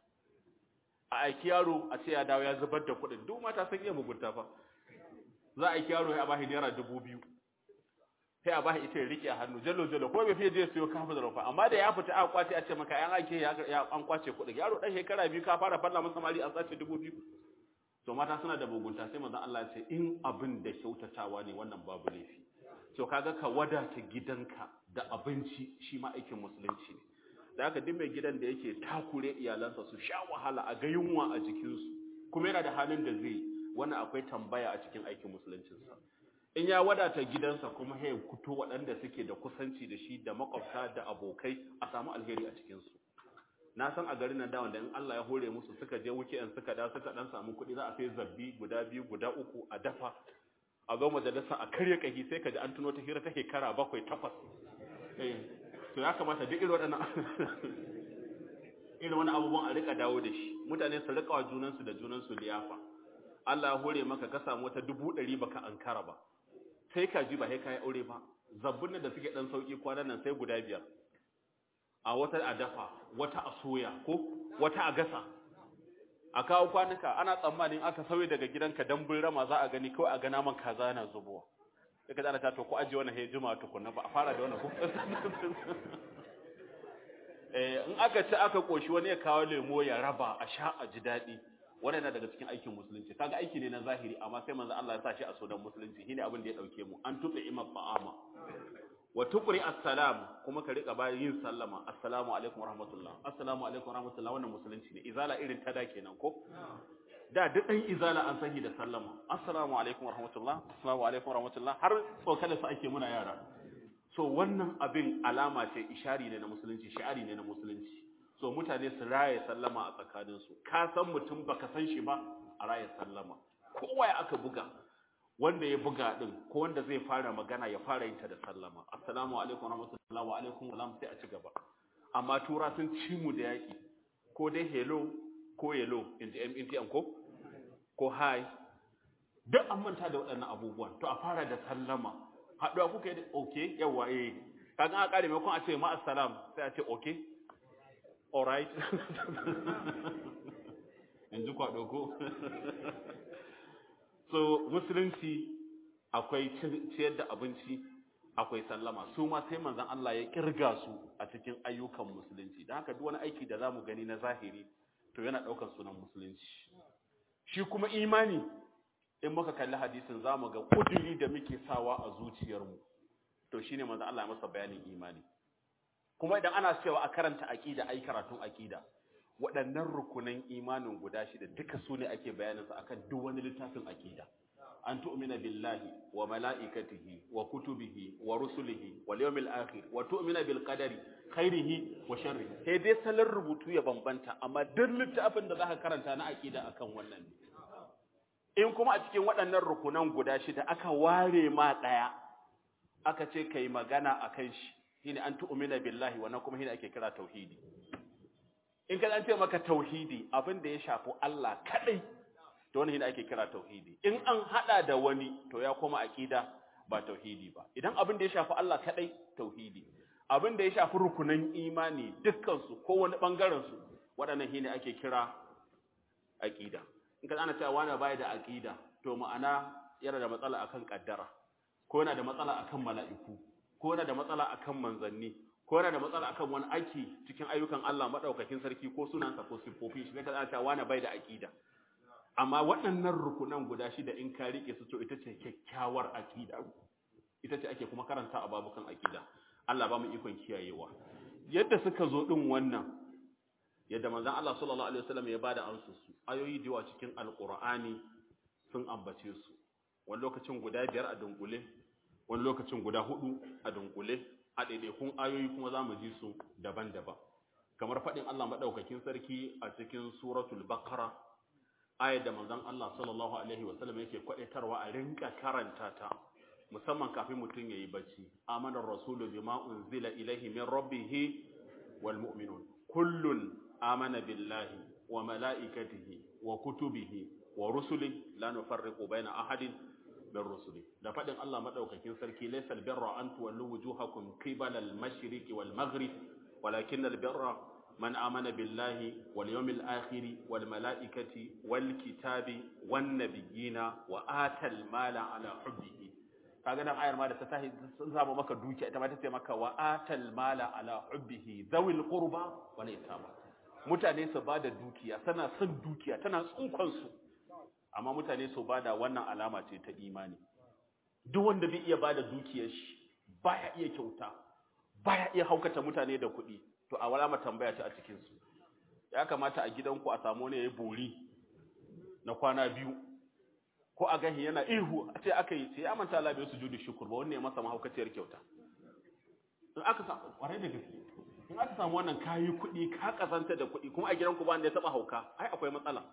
a aiki yaro a ce ya dawo ya zubar da kuɗin duk mata sun iya mugunta fa za a aiki yaro ya bashi naira dubu biyu sai a bashi ita ya rike a hannu jallo jallo ko bai fiye je siyo kafa da rufa amma da ya fita aka kwace a ce maka yan ake ya an kwace kuɗi yaro dan shekara biyu ka fara falla masa mali an sace dubu biyu to mata suna da mugunta sai manzon Allah ya ce in abin da kyautatawa ne wannan babu laifi to kaga ka wadata gidanka da abinci shi ma aikin musulunci ne da haka duk mai gidan da yake takure iyalansa su sha wahala a ga yunwa a jikinsu kuma yana da halin da zai wannan akwai tambaya a cikin aikin musuluncinsa in ya wadata gidansa kuma ya kuto waɗanda suke da kusanci da shi da makwabta da abokai a samu alheri a cikinsu na san a garin nan da wanda in Allah ya hore musu suka je weekend suka da suka dan samu kuɗi za a sai zabbi guda biyu guda uku a dafa a zo majalisa a karya kahi sai ka ji an tuno ta hira ta shekara bakwai takwas eh to ya kamata duk irin waɗannan irin wani abubuwan a rika dawo da shi mutane su rika wa junansu da junansu liyafa Allah ya hore maka ka samu wata dubu ɗari baka ankara ba sai ka ji ba sai ka yi aure ba zabbun da suke ɗan sauƙi kwanan nan sai guda biyar a wata a dafa wata a soya ko wata a gasa a kawo kwanuka ana tsammanin aka sauye daga gidanka dambun rama za a gani kawai a gana man kaza yana zubowa sai ka tsara ta to ko aje wannan sai juma tukunna ba a fara da wannan ko eh in aka ci aka koshi wani ya kawo lemo ya raba a sha a ji daɗi wannan yana daga cikin aikin musulunci kaga aiki ne na zahiri amma sai manzo Allah ya sa shi a sunan musulunci shine abin da ya dauke mu an tuɓe imam ba'ama wa tuqri assalam kuma ka rika bayan yin sallama assalamu alaikum wa rahmatullah assalamu alaikum wa rahmatullah wannan musulunci ne izala irin tada kenan ko da duk ɗan izala an sani da sallama assalamu alaikum warahmatullah assalamu alaikum warahmatullah har tsokalar su ake muna yara so wannan abin alama ce ishari ne na musulunci shi'ari ne na musulunci so mutane su raye sallama a tsakanin su ka san mutum baka san shi ba a raye sallama kowa ya aka buga wanda ya buga din ko wanda zai fara magana ya fara yin ta da sallama assalamu alaikum warahmatullah wa alaikum salam sai a ci gaba amma tura sun ci mu da yaki ko dai hello ko yellow in MTN ko ko hi duk an manta da waɗannan abubuwan to a fara da sallama haɗuwa kuka yi okay yawa eh kaga a ƙare maimakon a ce ma assalam sai a ce okay alright yanzu kwaɗo ko so musulunci akwai ciyar da abinci akwai sallama su ma sai manzon Allah ya kirga su a cikin ayyukan musulunci don haka duk wani aiki da zamu gani na zahiri to yana ɗaukar sunan musulunci shi kuma imani in muka kalli hadisin zamu ga kuduri da muke sawa a zuciyarmu to shine manzo Allah ya masa bayanin imani kuma idan ana cewa a karanta aqida ai karatun aqida waɗannan rukunan imanin guda shida duka su ne ake bayanin sa akan duk wani littafin aqida an tu'mina billahi wa mala'ikatihi wa kutubihi wa rusulihi wal yawmil akhir wa tu'mina bil qadari khairihi wa sharrihi sai dai salon rubutu ya bambanta amma duk littafin da zaka karanta na aqida akan wannan ne in kuma a cikin waɗannan rukunan guda shida aka ware ma ɗaya aka ce kai magana akan shi shine an tu'mina billahi wannan kuma shine ake kira tauhidi in ka an ce maka tauhidi abin da ya shafi Allah kadai to wannan shine ake kira tauhidi in an hada da wani to ya koma aqida ba tauhidi ba idan abin da ya shafi Allah kadai tauhidi abin da ya shafi rukunan imani dukkan su ko wani bangaren su waɗannan shine ake kira aqida in ka ana cewa wani bai da aqida to ma'ana yana da matsala akan kaddara ko yana da matsala akan mala'iku ko yana da matsala akan manzanni ko yana da matsala akan wani aiki cikin ayyukan Allah madaukakin sarki ko sunansa ko sifofi shi ne ka ana cewa wani bai da aqida amma waɗannan rukunan guda shida in ka rike su to ita ce kyakkyawar aqida ita ce ake kuma karanta a babukan aqida Allah ba mu ikon kiyayewa yadda suka zo din wannan yadda manzon Allah sallallahu alaihi wasallam ya bada ansu su ayoyi da yawa cikin alqur'ani sun ambace su wani lokacin guda biyar a dunkule wani lokacin guda hudu a dunkule a daidaikun ayoyi kuma za mu ji su daban-daban kamar faɗin Allah madaukakin sarki a cikin suratul baqara ayar da manzon Allah sallallahu alaihi wasallam yake kwadaitarwa a rinka karanta ta musamman kafin mutum yayi bacci amana rasulu bima unzila ilaihi min rabbih wal mu'minun kullun amana billahi wa malaikatihi wa kutubihi wa rusulihi la nufarriqu baina ahadin min rusuli da fadin Allah madaukakin sarki laysal birra an tuwallu wujuhakum qibala al mashriqi wal maghrib walakin al birra من آمن بالله واليوم الآخر والملائكة والكتاب والنبيين وآتى المال على حبه kaga nan ayar ma da ta tahi sun samu maka dukiya ita ma ta ce maka wa atal mala ala hubbihi zawil qurba wal yatama mutane su bada dukiya tana son dukiya tana tsunkon su amma mutane su bada wannan alama ce ta imani duk wanda bai iya bada dukiyar shi baya iya kyauta baya iya haukata mutane da kuɗi to a wala tambaya ce a cikin su ya kamata a gidanku a samu ne yayi bori na kwana biyu ko a gahi yana ihu a ce aka yi sai ya manta Allah bai sujudu shukr ba wannan ya masa mahaukaciyar kyauta in aka samu kwarai da gaske in aka samu wannan kayi kuɗi ka kazanta da kuɗi kuma a gidanku ba wanda ya taba hauka ai akwai matsala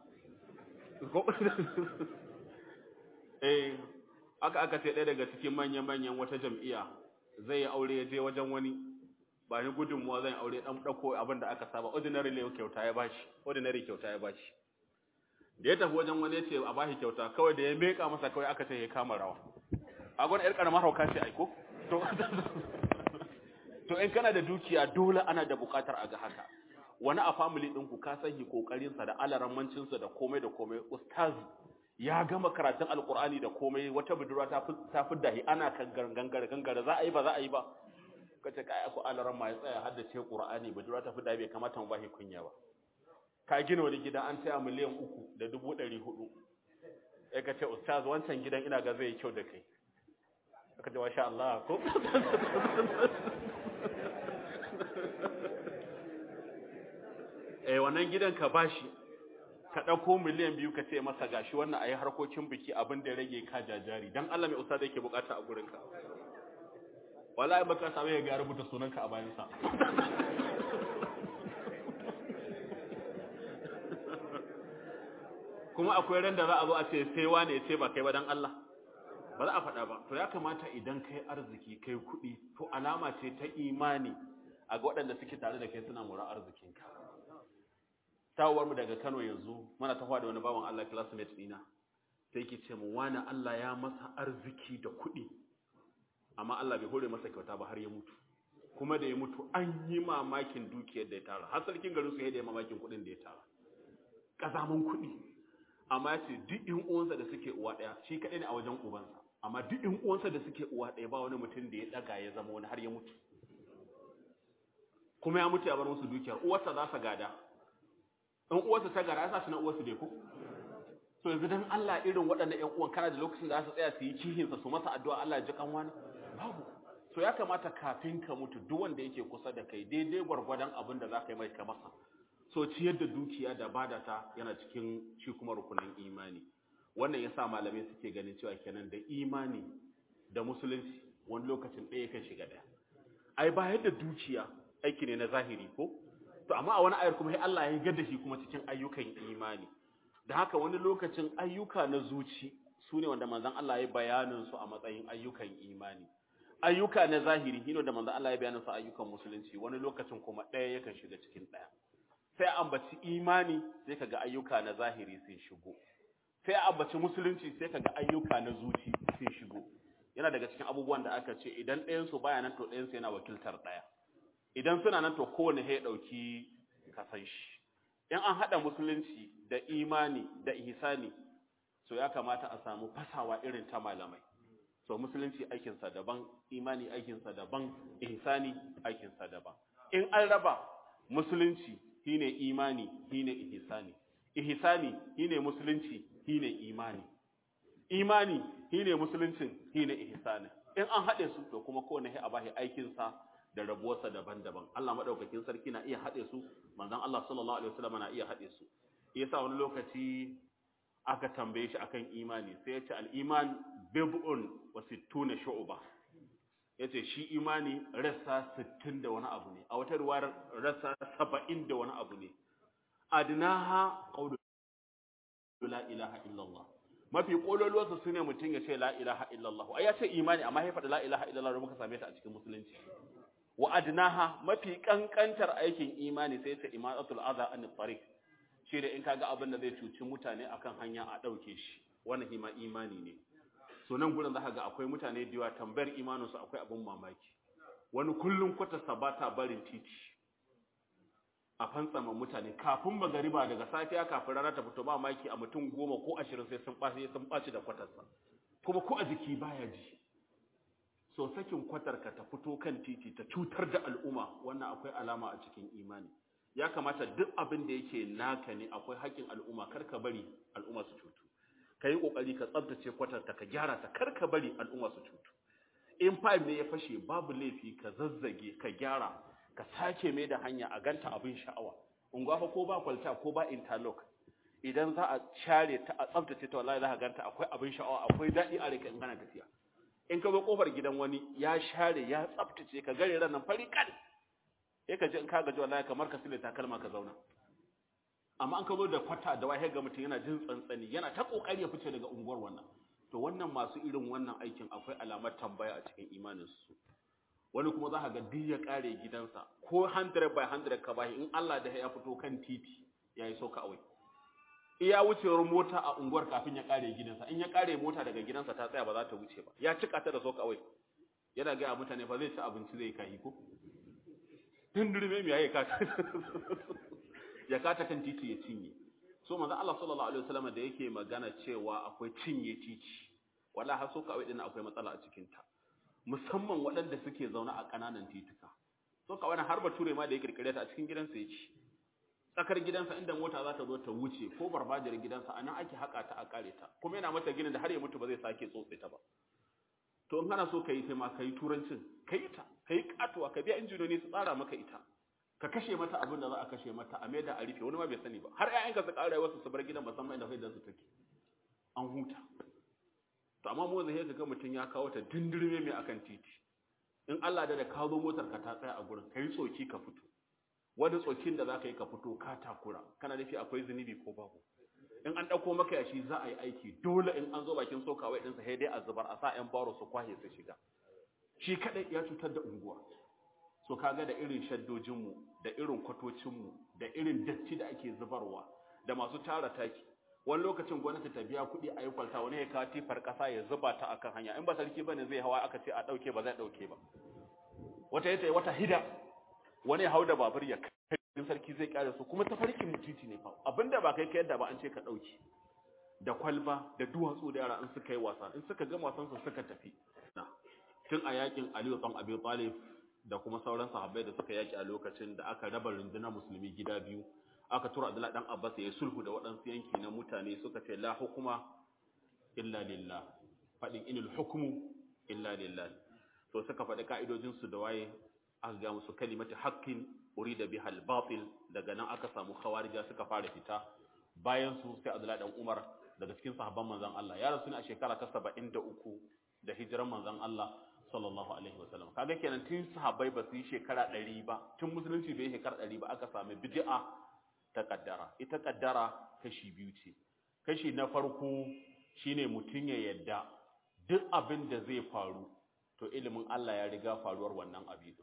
eh aka aka ce ɗaya daga cikin manyan manyan wata jam'iyya zai yi aure ya je wajen wani ba ni gudunmuwa zan aure dan dauko abin da aka saba ordinary ne kyauta ya bashi ordinary kyauta ya bashi da ya tafi wajen wani yace a bashi kyauta kawai da ya meka masa kawai aka ce ya kama rawa a gwan yar karamar hauka ce aiko to to in kana da dukiya dole ana da bukatar a ga haka wani a family din ku ka san kokarin sa da alarammancin sa da komai da komai ustazi ya gama karatun alqur'ani da komai wata budurwa ta ta fidda hi ana kan gangara gangara za a yi ba za a yi ba kace kai aku alaran ma ya tsaya haddace Qur'ani budura ta fi da bai kamata mu bashi kunya ba ka gina wani gida an taya miliyan uku da dubu ɗari hudu sai ka ce ustaz wancan gidan ina ga zai yi kyau da kai aka ce masha Allah ko eh wannan gidan ka bashi ka ɗauko miliyan biyu ka ce masa gashi wannan a yi harkokin biki abin da rage ka jajari don Allah mai usta da yake bukata a gurinka wallahi baka samu ya ga rubuta sunanka a bayansa kuma akwai ran da za a zo a ce sai wane ya ce ba kai ba dan Allah ba za a faɗa ba to ya kamata idan kai arziki kai kuɗi to alama ce ta imani a ga waɗanda suke tare da kai suna mura arzikinka tawowar mu daga Kano yanzu muna tafa da wani bawan Allah classmate dina sai yake ce mu wani Allah ya masa arziki da kuɗi amma Allah bai hore masa kyauta ba har ya mutu kuma da ya mutu an yi mamakin dukiyar da ya tara har sarkin garin su ya da mamakin kuɗin da ya tara kazaman kuɗi amma ya ce duk in uwansa da suke uwa ɗaya shi kaɗai ne a wajen ubansa amma duk in uwansa da suke uwa ɗaya ba wani mutum da ya ɗaga ya zama wani har ya mutu kuma ya mutu ya bar musu dukiyar uwarsa za su gada in uwarsa ta gara ya sa shi na uwarsu dai ko to yanzu dan Allah irin waɗannan ƴan uwan kana da lokacin da za su tsaya su yi kihinsa su masa addu'a Allah ya ji kan wani babu so ya kamata kafin ka mutu duk wanda yake kusa da kai daidai gwargwadon abin da za ka yi mai ka masa so ciyar da dukiya da bada ta yana cikin shi kuma rukunin imani wannan yasa malamai suke ganin cewa kenan da imani da musulunci wani lokacin ɗaya kan shiga ɗaya ai bayar da dukiya aiki ne na zahiri ko to amma a wani ayar kuma sai Allah ya gada shi kuma cikin ayyukan imani da haka wani lokacin ayyuka na zuci su ne wanda manzon Allah ya bayanin su a matsayin ayyukan imani ayyuka na zahiri shine da manzon Allah ya bayanin su a ayyukan musulunci wani lokacin kuma ɗaya yakan shiga cikin ɗaya sai ambaci imani sai kaga ayyuka na zahiri sun shigo sai ambaci musulunci sai kaga ayyuka na zuci sun shigo yana daga cikin abubuwan da aka ce idan ɗayan su baya nan to ɗayan su yana wakiltar ɗaya idan suna nan to kowane ya ɗauki kasan shi in an haɗa musulunci da imani da ihsani so ya kamata a samu fasawa irin ta malamai so musulunci aikinsa daban imani aikinsa daban ihsani aikinsa daban in an raba musulunci shine imani shine ihsani ihsani shine musulunci shine imani imani shine musuluncin shine ihsani in an haɗe su to kuma kowane a bashi aikinsa da rabuwarsa daban-daban Allah madaukakin sarki na iya haɗe su manzon Allah sallallahu alaihi wasallam na iya haɗe su yasa wani lokaci aka tambaye shi akan imani sai ya ce al-iman bib'un wa sittuna shu'ba yace shi imani rassa 60 da wani abu ne a wata ruwayar rassa 70 da wani abu ne adnaha qawlu la ilaha illallah mafi kololuwarsa su ne mutum ya ce la ilaha illallah ai ya ce imani amma ya faɗi la ilaha illallah da muka same ta a cikin musulunci wa adnaha mafi kankantar aikin imani sai ce imanatul adha an tariq shi da in kaga abin da zai cuci mutane akan hanya a dauke shi wannan hima imani ne so nan gurin zaka ga akwai mutane da yawa tambayar imanin su akwai abin mamaki wani kullun kwata sabata barin titi a fantsama mutane kafin magariba daga safiya kafin rana ta fito ba maki a mutum goma ko ashirin sai sun ɓaci sun ɓaci da kwatarsa kuma ko a jiki baya ji so sakin kwatarka ta fito kan titi ta cutar da al'umma wannan akwai alama a cikin imani ya kamata duk abin da yake naka ne akwai haƙƙin al'umma kar ka bari al'umma su cutu ka yi ƙoƙari ka tsabtace kwatarta ka gyara ta kar ka bari al'umma su cutu in pipe ne ya fashe babu laifi ka zazzage ka gyara ka sake mai da hanya a ganta abin sha'awa unguwa fa ko ba kwalta ko ba interlock idan za a share ta a tsabtace ta wallahi za ka ganta akwai abin sha'awa akwai daɗi a rika in kana tafiya in ka zo kofar gidan wani ya share ya tsabtace ka gare ran nan fari kan sai ka ji in ka gaji wallahi kamar ka sile takalma ka zauna amma an ka zo da kwata da wai ga mutum yana jin tsantsani yana ta kokari ya fice daga unguwar wannan to wannan masu irin wannan aikin akwai alamar tambaya a cikin imanin su wani kuma za ka ga duk ya kare gidansa ko 100 by 100 ka bashi in Allah da ya fito kan titi yayi sauka awai iya wucewar mota a unguwar kafin ya kare gidansa in ya kare mota daga gidansa ta tsaya ba za ta wuce ba ya cika ta da sauka awai yana ga mutane fa zai ci abinci zai kai ko tundurme me yayi ka ya kata kan titi ya cinye so manzo Allah sallallahu alaihi wasallam da yake magana cewa akwai cinye titi wala har sauka awai din akwai matsala a cikin ta musamman waɗanda suke zaune a ƙananan tituka so ka wani har bature ma da ya kirkire ta a cikin gidansa yake tsakar gidansa inda mota za ta zo ta wuce ko barbajiyar gidansa anan ake haƙa ta a kare ta kuma yana mata ginin da har ya mutu ba zai sake tsotse ta ba to in kana so ka yi sai ma ka yi turancin ka yi ta ka yi katuwa ka biya injinoni su tsara maka ita ka kashe mata abin da za a kashe mata a maida a rufe wani ma bai sani ba har ƴaƴanka su ƙara wasu su bar gidan musamman inda faidar su take an huta to amma mu zai ga mutum ya kawo ta dindirme mai akan titi in Allah da da ka zo motar ka ta tsaya a gurin kai tsoki ka fito wani tsokin da zaka yi ka fito ka takura kana nufi akwai zunubi ko babu in an dauko maka yashi za a yi aiki dole in an zo bakin sokawai din sa sai dai a zubar a sa ƴan baro su kwahe su shiga shi kadai ya cutar da unguwa so kaga da irin shaddojin mu da irin kwatocin mu da irin datti da ake zubarwa da masu tara taki wani lokacin gwamnati ta biya kuɗi a yi kwalta wani ya kawo tifar ƙasa ya zuba ta akan hanya in ba sarki bane zai hawa aka ce a ɗauke ba zai ɗauke ba wata ya wata hida wani ya hau da babur ya kai sarki zai kyale su kuma tafarkin titi ne fa abinda ba kai ka yadda ba an ce ka ɗauke da kwalba da duwatsu da yara in suka yi wasa in suka gama wasan su suka tafi na tun a yakin Aliyu dan Abi Talib da kuma sauran sahabbai da suka yaki a lokacin da aka raba rundunar musulmi gida biyu aka tura Abdullahi dan Abbas ya sulhu da waɗansu yanki na mutane suka ce la hukuma illa lillah fadin inil hukmu illa lillah to suka faɗi ka'idojin su da waye aka ga musu kalimatu haqqin urida biha al-batil daga nan aka samu khawarija suka fara fita bayan su sai Abdullahi dan Umar daga cikin sahabban manzon Allah ya rasu ne a shekara ta 73 da hijiran manzon Allah sallallahu alaihi wasallam kaga kenan tun sahabbai ba su yi shekara 100 ba tun musulunci bai shekara 100 ba aka samu bid'a ta kaddara ita kaddara kashi biyu ce kashi na farko shine mutun ya yadda duk abin da zai faru to ilimin Allah ya riga faruwar wannan abin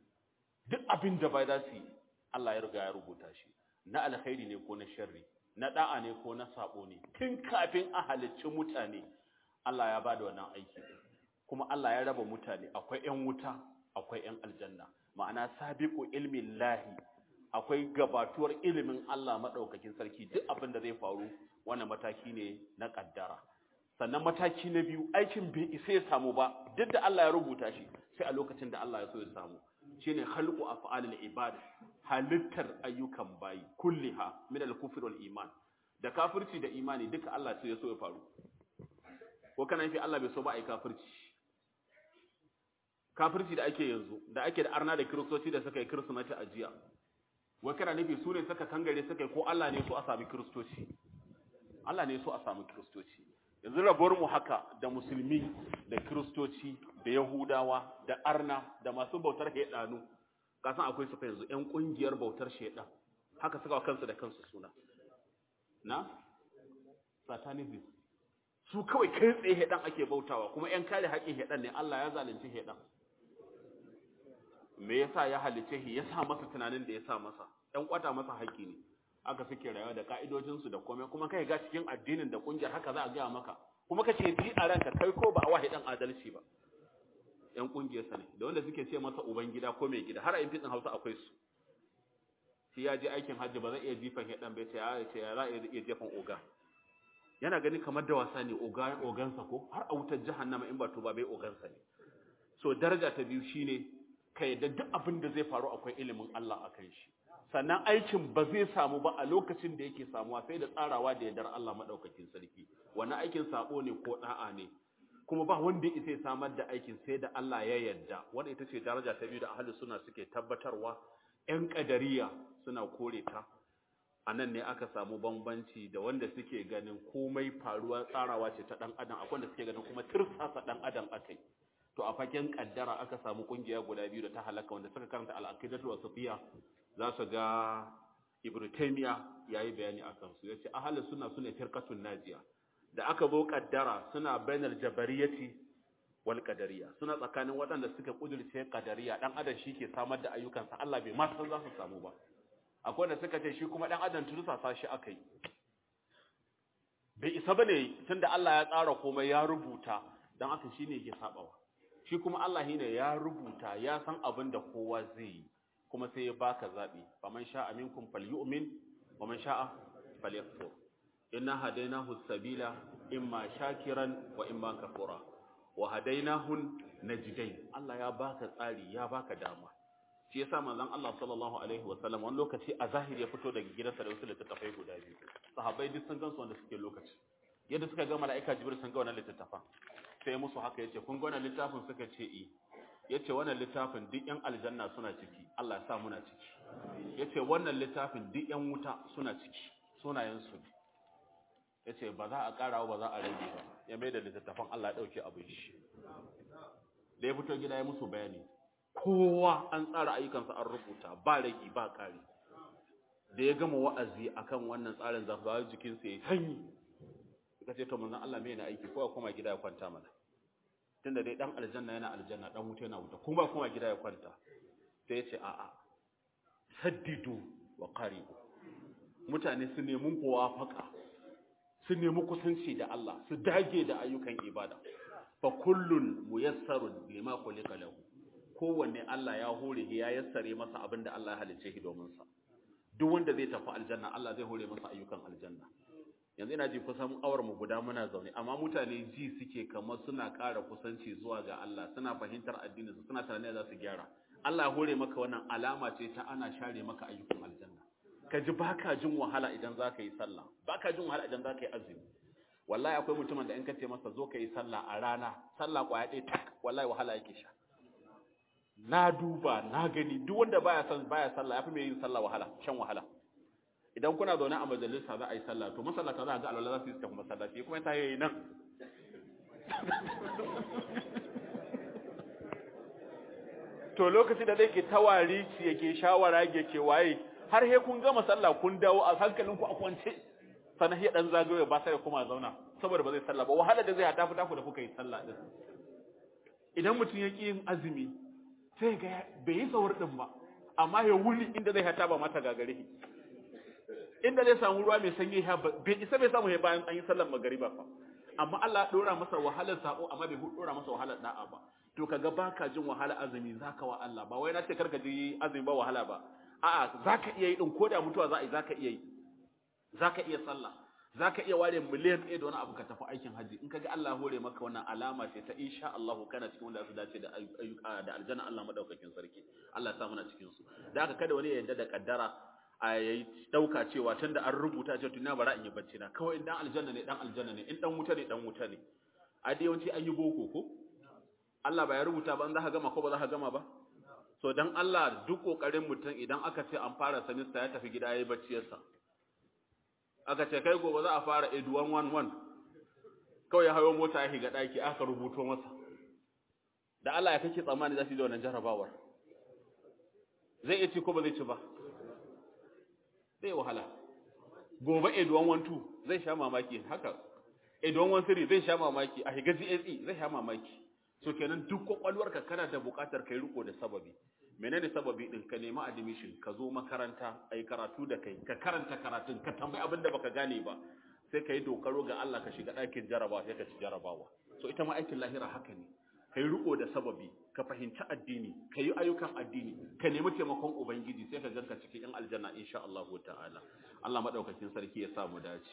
duk abin da bai dace Allah ya riga ya rubuta shi na alkhairi ne ko na sharri na da'a ne ko na sabo ne tun kafin a halicci mutane Allah ya bada wannan aiki kuma Allah ya raba mutane akwai ƴan wuta akwai ƴan aljanna ma'ana sabiqu ilmin lahi akwai gabatuwar ilimin Allah maɗaukakin sarki duk abin da zai faru wannan mataki ne na ƙaddara sannan mataki na biyu aikin bai isa ya samu ba duk da Allah ya rubuta shi sai a lokacin da Allah ya so ya samu shine khalqu af'alil ibad halittar ayyukan bayi kulliha min al-kufr wal iman da kafirci da imani duka Allah sai ya so ya faru ko kana fi Allah bai so ba ai kafirci kafirci da ake yanzu da ake da arna da kiristoci da suka yi kirsimati a jiya wai kana nufi su ne suka kangare suka yi ko Allah ne so a sami kiristoci Allah ne so a sami kiristoci yanzu rabuwar mu haka da musulmi da kiristoci da yahudawa da arna da masu bautar hedanu ka san akwai su fa yanzu ƴan kungiyar bautar shedan haka suka wa kansu da kansu suna na satanism su kawai kai tsaye hedan ake bautawa kuma ƴan kare haƙin hedan ne Allah ya zalunci hedan me yasa ya halice shi ya sa masa tunanin da ya sa masa ɗan kwata masa haƙƙi ne aka suke rayuwa da ka'idojinsu da komai kuma kai ga cikin addinin da kungiyar haka za a gaya maka kuma kace ji a ranka kai ko ba a wahi dan adalci ba yan kungiyar sa ne da wanda suke ce masa uban gida ko mai gida har a yin fitsin Hausa akwai su shi ya je aikin hajji ba zai iya jifan hedan bai ce ya ce ya za iya jefan oga yana gani kamar da wasa ne oga ogansa ko har a wutar jahannama in ba to ba bai ogansa ne so daraja ta biyu shine ka yadda duk abin da zai faru akwai ilimin Allah a kan shi sannan aikin ba zai samu ba a lokacin da yake samuwa sai da tsarawa da yardar Allah madaukakin sarki wannan aikin sabo ne ko da'a ne kuma ba wanda ya isa samar da aikin sai da Allah ya yarda wanda ita ce daraja ta biyu da ahlus sunna suke tabbatarwa ƴan kadariya suna kore ta anan ne aka samu bambanci da wanda suke ganin komai faruwa tsarawa ce ta dan adam akwai wanda suke ganin kuma tirsasa dan adam akai to a fagen kaddara aka samu kungiya guda biyu da ta halaka wanda suka karanta al-aqidatu wasafiyya za su ga ibnu taymiya yayi bayani akan su yace ahli sunna sune firqatun najiya da aka zo kaddara suna bainal jabariyati wal qadariyya suna tsakanin waɗanda suka kudurce qadariyya dan adam ke samar da ayyukansa Allah bai ma san za su samu ba akwai wanda suka ce shi kuma dan adam tursasa shi akai bai isa bane tunda Allah ya tsara komai ya rubuta dan haka shine yake sabawa shi kuma Allah ne ya rubuta ya san abin da kowa zai yi kuma sai ya baka zabi faman sha'a minkum falyu'min wa man sha'a falyakfur inna hadaynahu sabila imma shakiran wa imma kafura wa hadaynahu najdain Allah ya baka tsari ya baka dama shi yasa manzon Allah sallallahu alaihi wa sallam wani lokaci a zahiri ya fito daga gidansa da wasu littattafai guda biyu sahabbai duk sun gansu wanda suke lokaci yadda suka ga mala'ika jibril sun ga wannan littattafan sai musu haka yace kun ga wannan littafin suka ce eh yace wannan littafin duk yan aljanna suna ciki Allah ya sa muna ciki yace wannan littafin duk yan wuta suna ciki sunayen su ne yace ba za a karawa ba za a rage ba ya mai da littattafan Allah ya dauke abin shi da ya fito gida ya musu bayani kowa an tsara ayyukansa an rubuta ba ragi ba kari da ya gama wa'azi akan wannan tsarin zafawa jikinsa ya sanyi suka ce to manzon Allah mai na aiki kowa kuma gida ya kwanta mana tunda dai dan aljanna yana aljanna dan wuta yana wuta kuma kuma gida ya kwanta sai ya ce a'a saddidu wa qaribu mutane su nemi kowa faka su nemi kusanci da Allah su dage da ayyukan ibada fa kullun muyassarun lima khuliqa lahu kowanne Allah ya hore ya yassare masa abinda Allah ya halice shi domin sa duk wanda zai tafi aljanna Allah zai hore masa ayyukan aljanna yanzu ina ji kusan awar mu guda muna zaune amma mutane ji suke kamar suna ƙara kusanci zuwa ga Allah suna fahimtar addinin su suna tunanin za su gyara Allah ya hore maka wannan alama ce ta ana share maka ayyukan aljanna ka ji baka jin wahala idan za ka yi sallah baka jin wahala idan za ka yi azumi wallahi akwai mutumin da in ka ce masa zo ka yi sallah a rana sallah kwaya ɗaya tak wallahi wahala yake sha na duba na gani duk wanda baya san baya sallah yafi mai yin sallah wahala shan wahala idan kuna zaune a majalisa za a yi sallah to masallata za a ga alwala za su yi tafi masallaci kuma ta yi nan to lokacin da zai ke tawari ci yake shawara yake waye har he kun gama sallah kun dawo a hankalin ku a kwance sanan he dan zagaye ba sai kuma zauna saboda ba zai sallah ba wahala da zai hata fita ku da kuka yi sallah din idan mutum ya ki yin azumi sai ga bai yi sahur din ba amma ya wuni inda zai hata ba mata gagare inda zai samu ruwa mai sanyi ya bai isa bai samu ya bayan an yi sallar magariba fa amma Allah ya dora masa wahalar sabo amma bai dora masa wahalar da'a ba to kaga baka jin wahala azumi zaka wa Allah ba wai na ce karka ji azumi ba wahala ba a'a zaka iya yi din koda mutuwa za a yi zaka iya yi zaka iya sallah zaka iya ware miliyan ɗaya da wani abu ka tafi aikin haji in kaga Allah hore maka wannan alama ce ta insha Allah kana cikin wanda su dace da ayyuka da aljanna Allah madaukakin sarki Allah ya sa muna cikin su da haka kada wani ya yarda da kaddara a yayi dauka cewa tunda an rubuta cewa tunna bara in yi bacci na kawai dan aljanna ne dan aljanna ne in dan wuta ne dan wuta ne a dai yawanci an yi boko ko Allah ba ya rubuta ba an za ka gama ko ba za ka gama ba so dan Allah duk kokarin mutum idan aka ce an fara sanista ya tafi gida yayi bacciyarsa aka ce kai gobe za a fara ed 111 kawai ya hayo mota ya shiga daki aka rubuto masa da Allah ya kake tsammani za su yi da wannan jarabawar zai iya ci ko ba zai ci ba zai wahala gobe ed 112 zai sha mamaki haka ed 113 zai sha mamaki a shiga GSE zai sha mamaki so kenan duk kwakwalwarka kana da buƙatar kai riko da sababi menene sababi din ka nemi admission ka zo makaranta ai karatu da kai ka karanta karatun ka tambayi abin da baka gane ba sai ka yi dokaro ga Allah ka shiga ɗakin jarabawa sai ka ci jarabawa so ita ma aikin lahira haka ne ka yi riko da sababi ka fahimci addini ka yi ayyukan addini ka nemi taimakon ubangiji sai ka ganka cikin yan aljanna insha Allah ta'ala Allah madaukakin sarki ya sa mu dace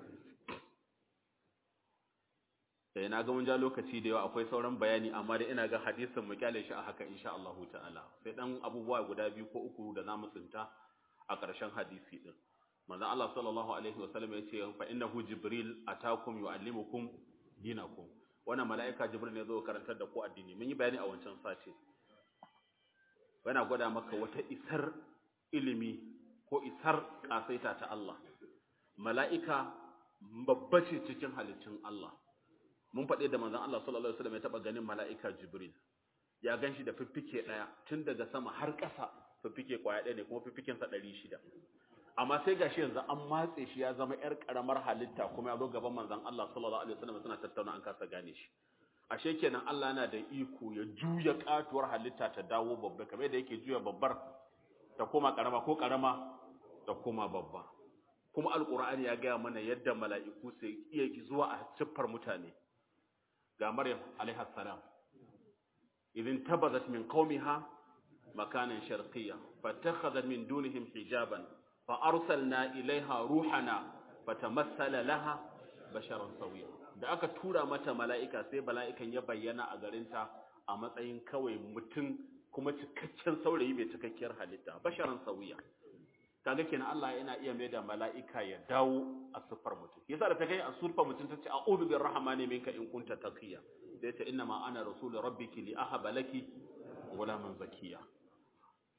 sai na ga mun ja lokaci da yawa akwai sauran bayani amma dai ina ga hadisin mu kyale shi a haka insha Allah ta'ala sai dan abubuwa guda biyu ko uku da zamu tsinta a ƙarshen hadisi din manzon Allah sallallahu alaihi wasallam ya ce fa innahu jibril atakum yuallimukum dinakum wannan mala'ika jibril ne zo karantar da ku addini mun yi bayani a wancan sace yana gwada maka wata isar ilimi ko isar kasaita ta Allah mala'ika babba ce cikin halittun Allah mun faɗi da manzon Allah sallallahu alaihi wasallam ya taba ganin mala'ika Jibril ya ganshi da fiffike daya tun daga sama har ƙasa fiffike kwaya ɗaya ne kuma fiffiken sa 600 amma sai gashi yanzu an matse shi ya zama yar karamar halitta kuma ya zo gaban manzon Allah sallallahu alaihi wasallam suna tattauna an kasa gane shi ashe kenan Allah yana da iko ya juya katuwar halitta ta dawo babba kamar da yake juya babbar ta koma karama ko karama ta koma babba kuma alqur'ani ya gaya mana yadda mala'iku sai iya zuwa a ciffar mutane ga Maryam alaiha salam idin tabazat min qaumiha makanan sharqiyya fatakhadhat min dunihim hijaban fa arsalna ilaiha ruhana fatamassala laha basharan sawiya da aka tura mata mala'ika sai mala'ikan ya bayyana a garinta a matsayin kawai mutum kuma cikakken saurayi mai cikakkiyar halitta basharan sawiya kaga kenan Allah yana iya mai da mala'ika ya dawo a siffar mutum yasa da ta kai a siffar mutum ta ce a'udhu bir rahmani minka in kunta taqiya sai ta inna ma ana rasul rabbiki li ahaba laki ghulaman zakiya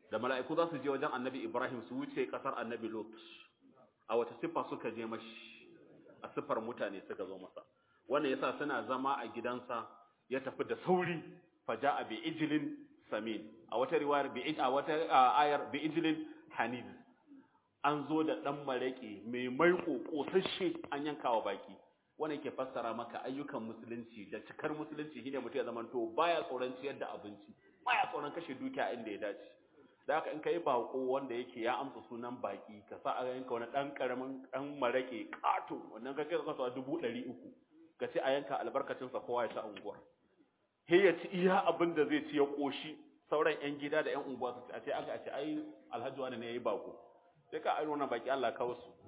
da mala'iku za su je wajen annabi Ibrahim su wuce kasar annabi Lot a wata siffa suka je mashi a siffar mutane suka zo masa wannan yasa suna zama a gidansa ya tafi da sauri faja'a bi ijlin samin a wata riwayar bi a wata ayar bi ijlin haniz an zo da dan maraki mai maiko kosasshe an yanka wa baki wannan ke fassara maka ayyukan musulunci da cikar musulunci shine mutum ya zamanto baya tsoron ciyar da abinci baya tsoron kashe dukiya inda ya dace da haka in kai bako wanda yake ya amsa sunan baki ka sa a yanka wani dan karamin dan marake kato wannan ka kai kasuwa dubu ɗari uku ka ce a yanka albarkacin sa kowa ya ta unguwar he ya ci iya abin da zai ci ya koshi sauran yan gida da yan unguwa su a ce aka a ce ai alhaji wani ne yayi bako sai ka airo na baki Allah kawo su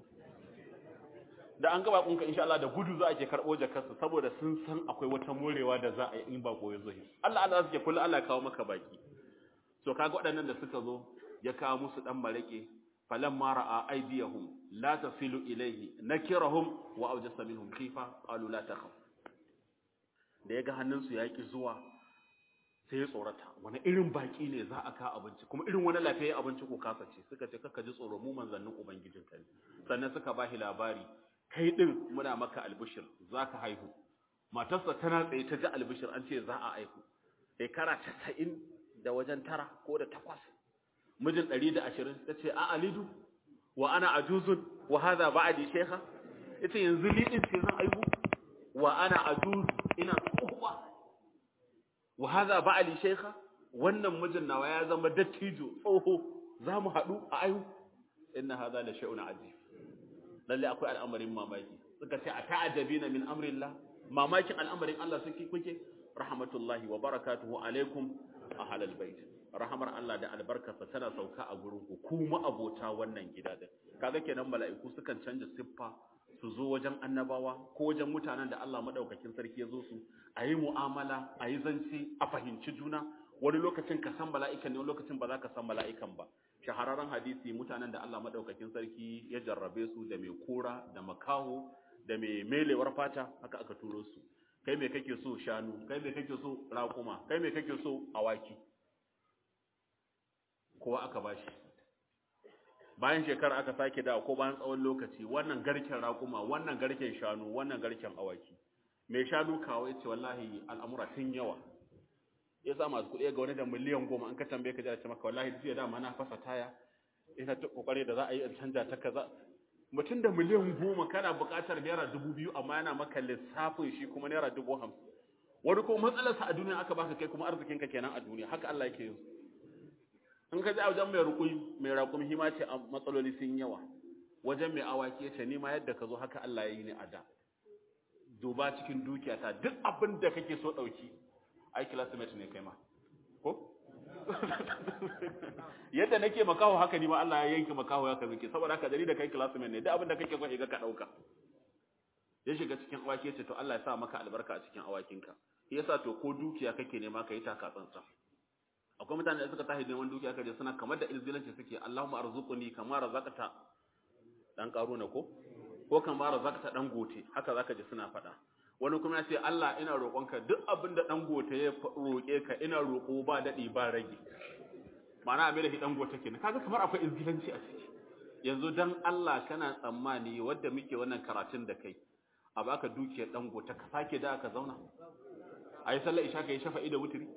da an ga bakon ka insha Allah da gudu za a ke karbo jakarsu saboda sun san akwai wata morewa da za a yi in bako ya zo Allah Allah suke kullu Allah kawo maka baki so kaga waɗannan da suka zo ya kawo musu dan marake falamma ra'a aydiyahum la tasilu ilayhi nakirahum wa awjasa minhum khifa qalu la takhaf da yaga hannunsu yaki zuwa sai ya tsorata wani irin baki ne za a ka abinci kuma irin wani lafiyayyen abinci ko kasa ce suka ce kaka ji tsoro mu manzannin ubangijin kai sannan suka bashi labari kai din muna maka albishir zaka haihu matarsa tana tsaye ta ji albishir an ce za a haihu shekara 90 da wajen tara ko da takwas mijin ɗari da ashirin ta ce a alidu wa ana ajuzun wa haza ba'adi shekha ita yanzu ni din ce zan aihu wa ana ajuz ina tsohuwa wa haza ba'ali shekha wannan mijin nawa ya zama dattijo tsoho za mu haɗu a aihu inna haza la shay'un ajib lalle akwai al'amarin mamaki suka ce a ta'ajabina min amrillah mamakin al'amarin Allah suke kuke rahmatullahi wa barakatuhu alaikum ahlal bait rahamar Allah da albarkarsa tana sauka a gurin ku kuma abota wannan gida din kaga kenan mala'iku sukan canja siffa su zo wajen annabawa ko wajen mutanen da Allah madaukakin sarki ya zo su a yi mu'amala a yi zanci a fahimci juna wani lokacin ka san mala'ikan ne wani lokacin ba za ka san mala'ikan ba shahararren hadisi mutanen da Allah madaukakin sarki ya jarrabe su da mai kora da makaho da mai melewar fata haka aka turo su kai me kake so shanu kai me kake so raƙuma kai me kake so awaki kowa aka bashi bayan shekara aka sake da ko bayan tsawon lokaci wannan garken raƙuma wannan garken shanu wannan garken awaki mai shanu kawo yace wallahi al'amura tun yawa ya sa masu kuɗi ga wani da miliyan goma an ka tambaye ka ce maka wallahi jiya dama na fasa taya ina ta kokari da za a yi in canja ta kaza mutum da miliyan goma kana buƙatar naira dubu biyu amma yana maka lissafin shi kuma naira dubu hamsin wani ko matsalarsa a duniya aka baka kai kuma arzikinka kenan a duniya haka Allah yake yin in ka ji a wajen mai rukui mai raƙumi hima ce matsaloli sun yawa wajen mai awaki ya ce ni ma yadda ka zo haka Allah ya yi ni a da duba cikin dukiyata duk abin da kake so ɗauki ai classmate ne kai ma ko yadda nake makaho haka ni ma Allah ya yanke makaho ya kabe saboda haka dari da kai classmate ne duk abin da kake so shiga ka dauka ya shiga cikin awaki yace to Allah ya sa maka albarka a cikin awakinka yasa to ko dukiya kake nema kai taka tsantsa akwai mutane da suka tashi neman dukiya kaje suna kamar da izgilanci suke Allahumma arzuqni kama razaqta dan karuna ko ko kama razaqta dan gote haka zaka ji suna faɗa wani kuma ya ce Allah ina roƙonka duk abin da dan gote ya roƙe ka ina roƙo ba dadi ba rage ma'ana abin da shi dan gote kenan kaga kamar akwai izgilanci a ciki yanzu dan Allah kana tsammani wanda muke wannan karatun da kai a baka dukiyar dan gote ka sake da ka zauna ayi sallar isha kai shafa'i da wutiri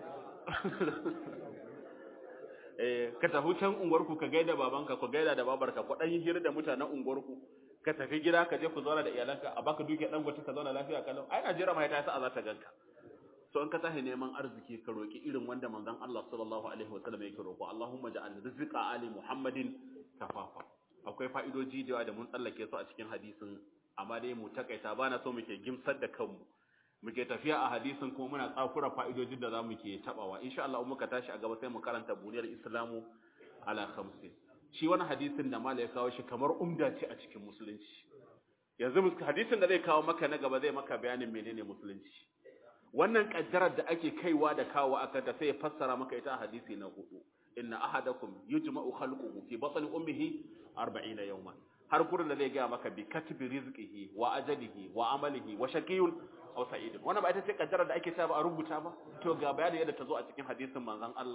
eh ka tafi can unguwarku ka gaida babanka ku gaida da babarka ku dan yi hira da mutanen unguwarku ka tafi gida ka je ku zauna da iyalanka a baka duke dan gwata ka zauna lafiya kalau ai Najeriya mai ta sa za ta ganka so in ka tahi neman arziki ka roki irin wanda manzon Allah sallallahu alaihi wasallam yake roko Allahumma ja'al rizqa ali Muhammadin kafafa akwai fa'idoji da yawa da mun tsallake su a cikin hadisin amma dai mu takaita bana so muke gimsar da kanmu muke tafiya a hadisin kuma muna tsakura fa'idojin da za mu ke tabawa insha Allah muka tashi a gaba sai mu karanta buniyar islamu ala khamsin shi wani hadisin da mala ya kawo shi kamar umda ce a cikin musulunci yanzu hadisin da zai kawo maka na gaba zai maka bayanin menene musulunci wannan kaddarar da ake kaiwa da kawo aka ta sai ya fassara maka ita hadisi na hudu inna ahadakum yujma'u khalquhu fi batni ummihi 40 yawman har gurin da zai ga maka bi katbi rizqihi wa ajalihi wa amalihi wa shaqiyun aw sa'id wannan ba ita ce kaddarar da ake ta ba a rubuta ba to ga bayani yadda ta zo a cikin hadisin manzon Allah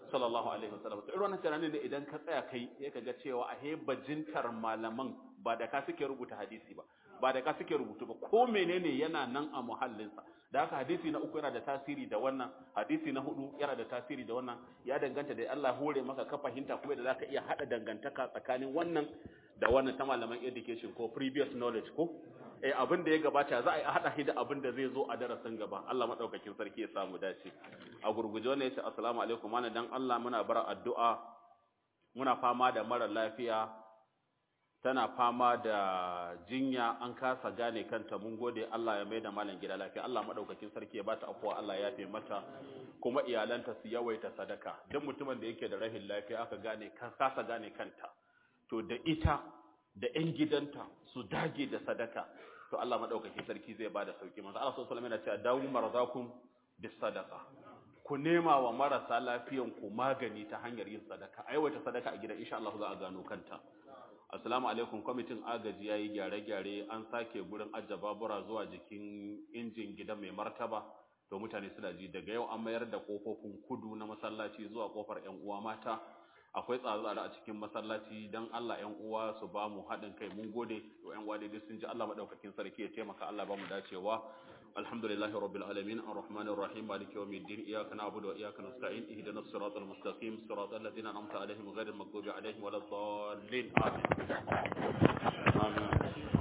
sallallahu alaihi wasallam to irin wannan tunanin da idan ka tsaya kai sai ka ga cewa a he bajintar malaman ba da ka suke rubuta hadisi ba ba da ka suke rubutu ba ko menene yana nan a muhallinsa da haka hadisi na uku yana da tasiri da wannan hadisi na hudu yana da tasiri da wannan ya danganta da Allah hore maka ka fahimta kuma da zaka iya hada dangantaka tsakanin wannan da wannan ta malaman education ko previous knowledge ko eh abin da ya gabata za a yi hada shi da abin da zai zo a darasin gaba Allah madaukakin sarki ya samu dace a gurguje wannan yace assalamu alaikum mana dan Allah muna bara addu'a muna fama da mara lafiya tana fama da jinya an kasa gane kanta mun gode Allah ya mai da malam gida lafiya Allah madaukakin sarki ya bata afuwa Allah ya yafe mata kuma iyalanta su yawaita sadaka duk mutumin da yake da rahin lafiya aka gane kasa gane kanta to da ita da ƴan gidanta su dage da sadaka to Allah madaukakin sarki zai bada sauki manzo Allah sallallahu alaihi wasallam yana cewa dawu marzakum bis sadaqa ku nema wa marasa lafiyan ku magani ta hanyar yin sadaka aiwata sadaka a gida insha Allah za a gano kanta Assalamu alaikum kwamitin agaji ya yi gyare-gyare an sake gurin ajiye babura zuwa jikin injin gida mai martaba to mutane suna ji daga yau an mayar da kofofin kudu na masallaci zuwa kofar yan uwa mata akwai tsare-tsare a cikin masallaci don Allah yan uwa su ba mu haɗin kai mun gode to yan uwa dai sun ji Allah madaukakin sarki ya taimaka Allah ba mu dacewa alhamdulillahi rabbil alamin arrahmanir rahim maliki yawmiddin iyyaka na'budu wa iyyaka nasta'in ihdinas siratal mustaqim siratal ladzina an'amta alaihim ghairil maghdubi alaihim waladdallin amin amin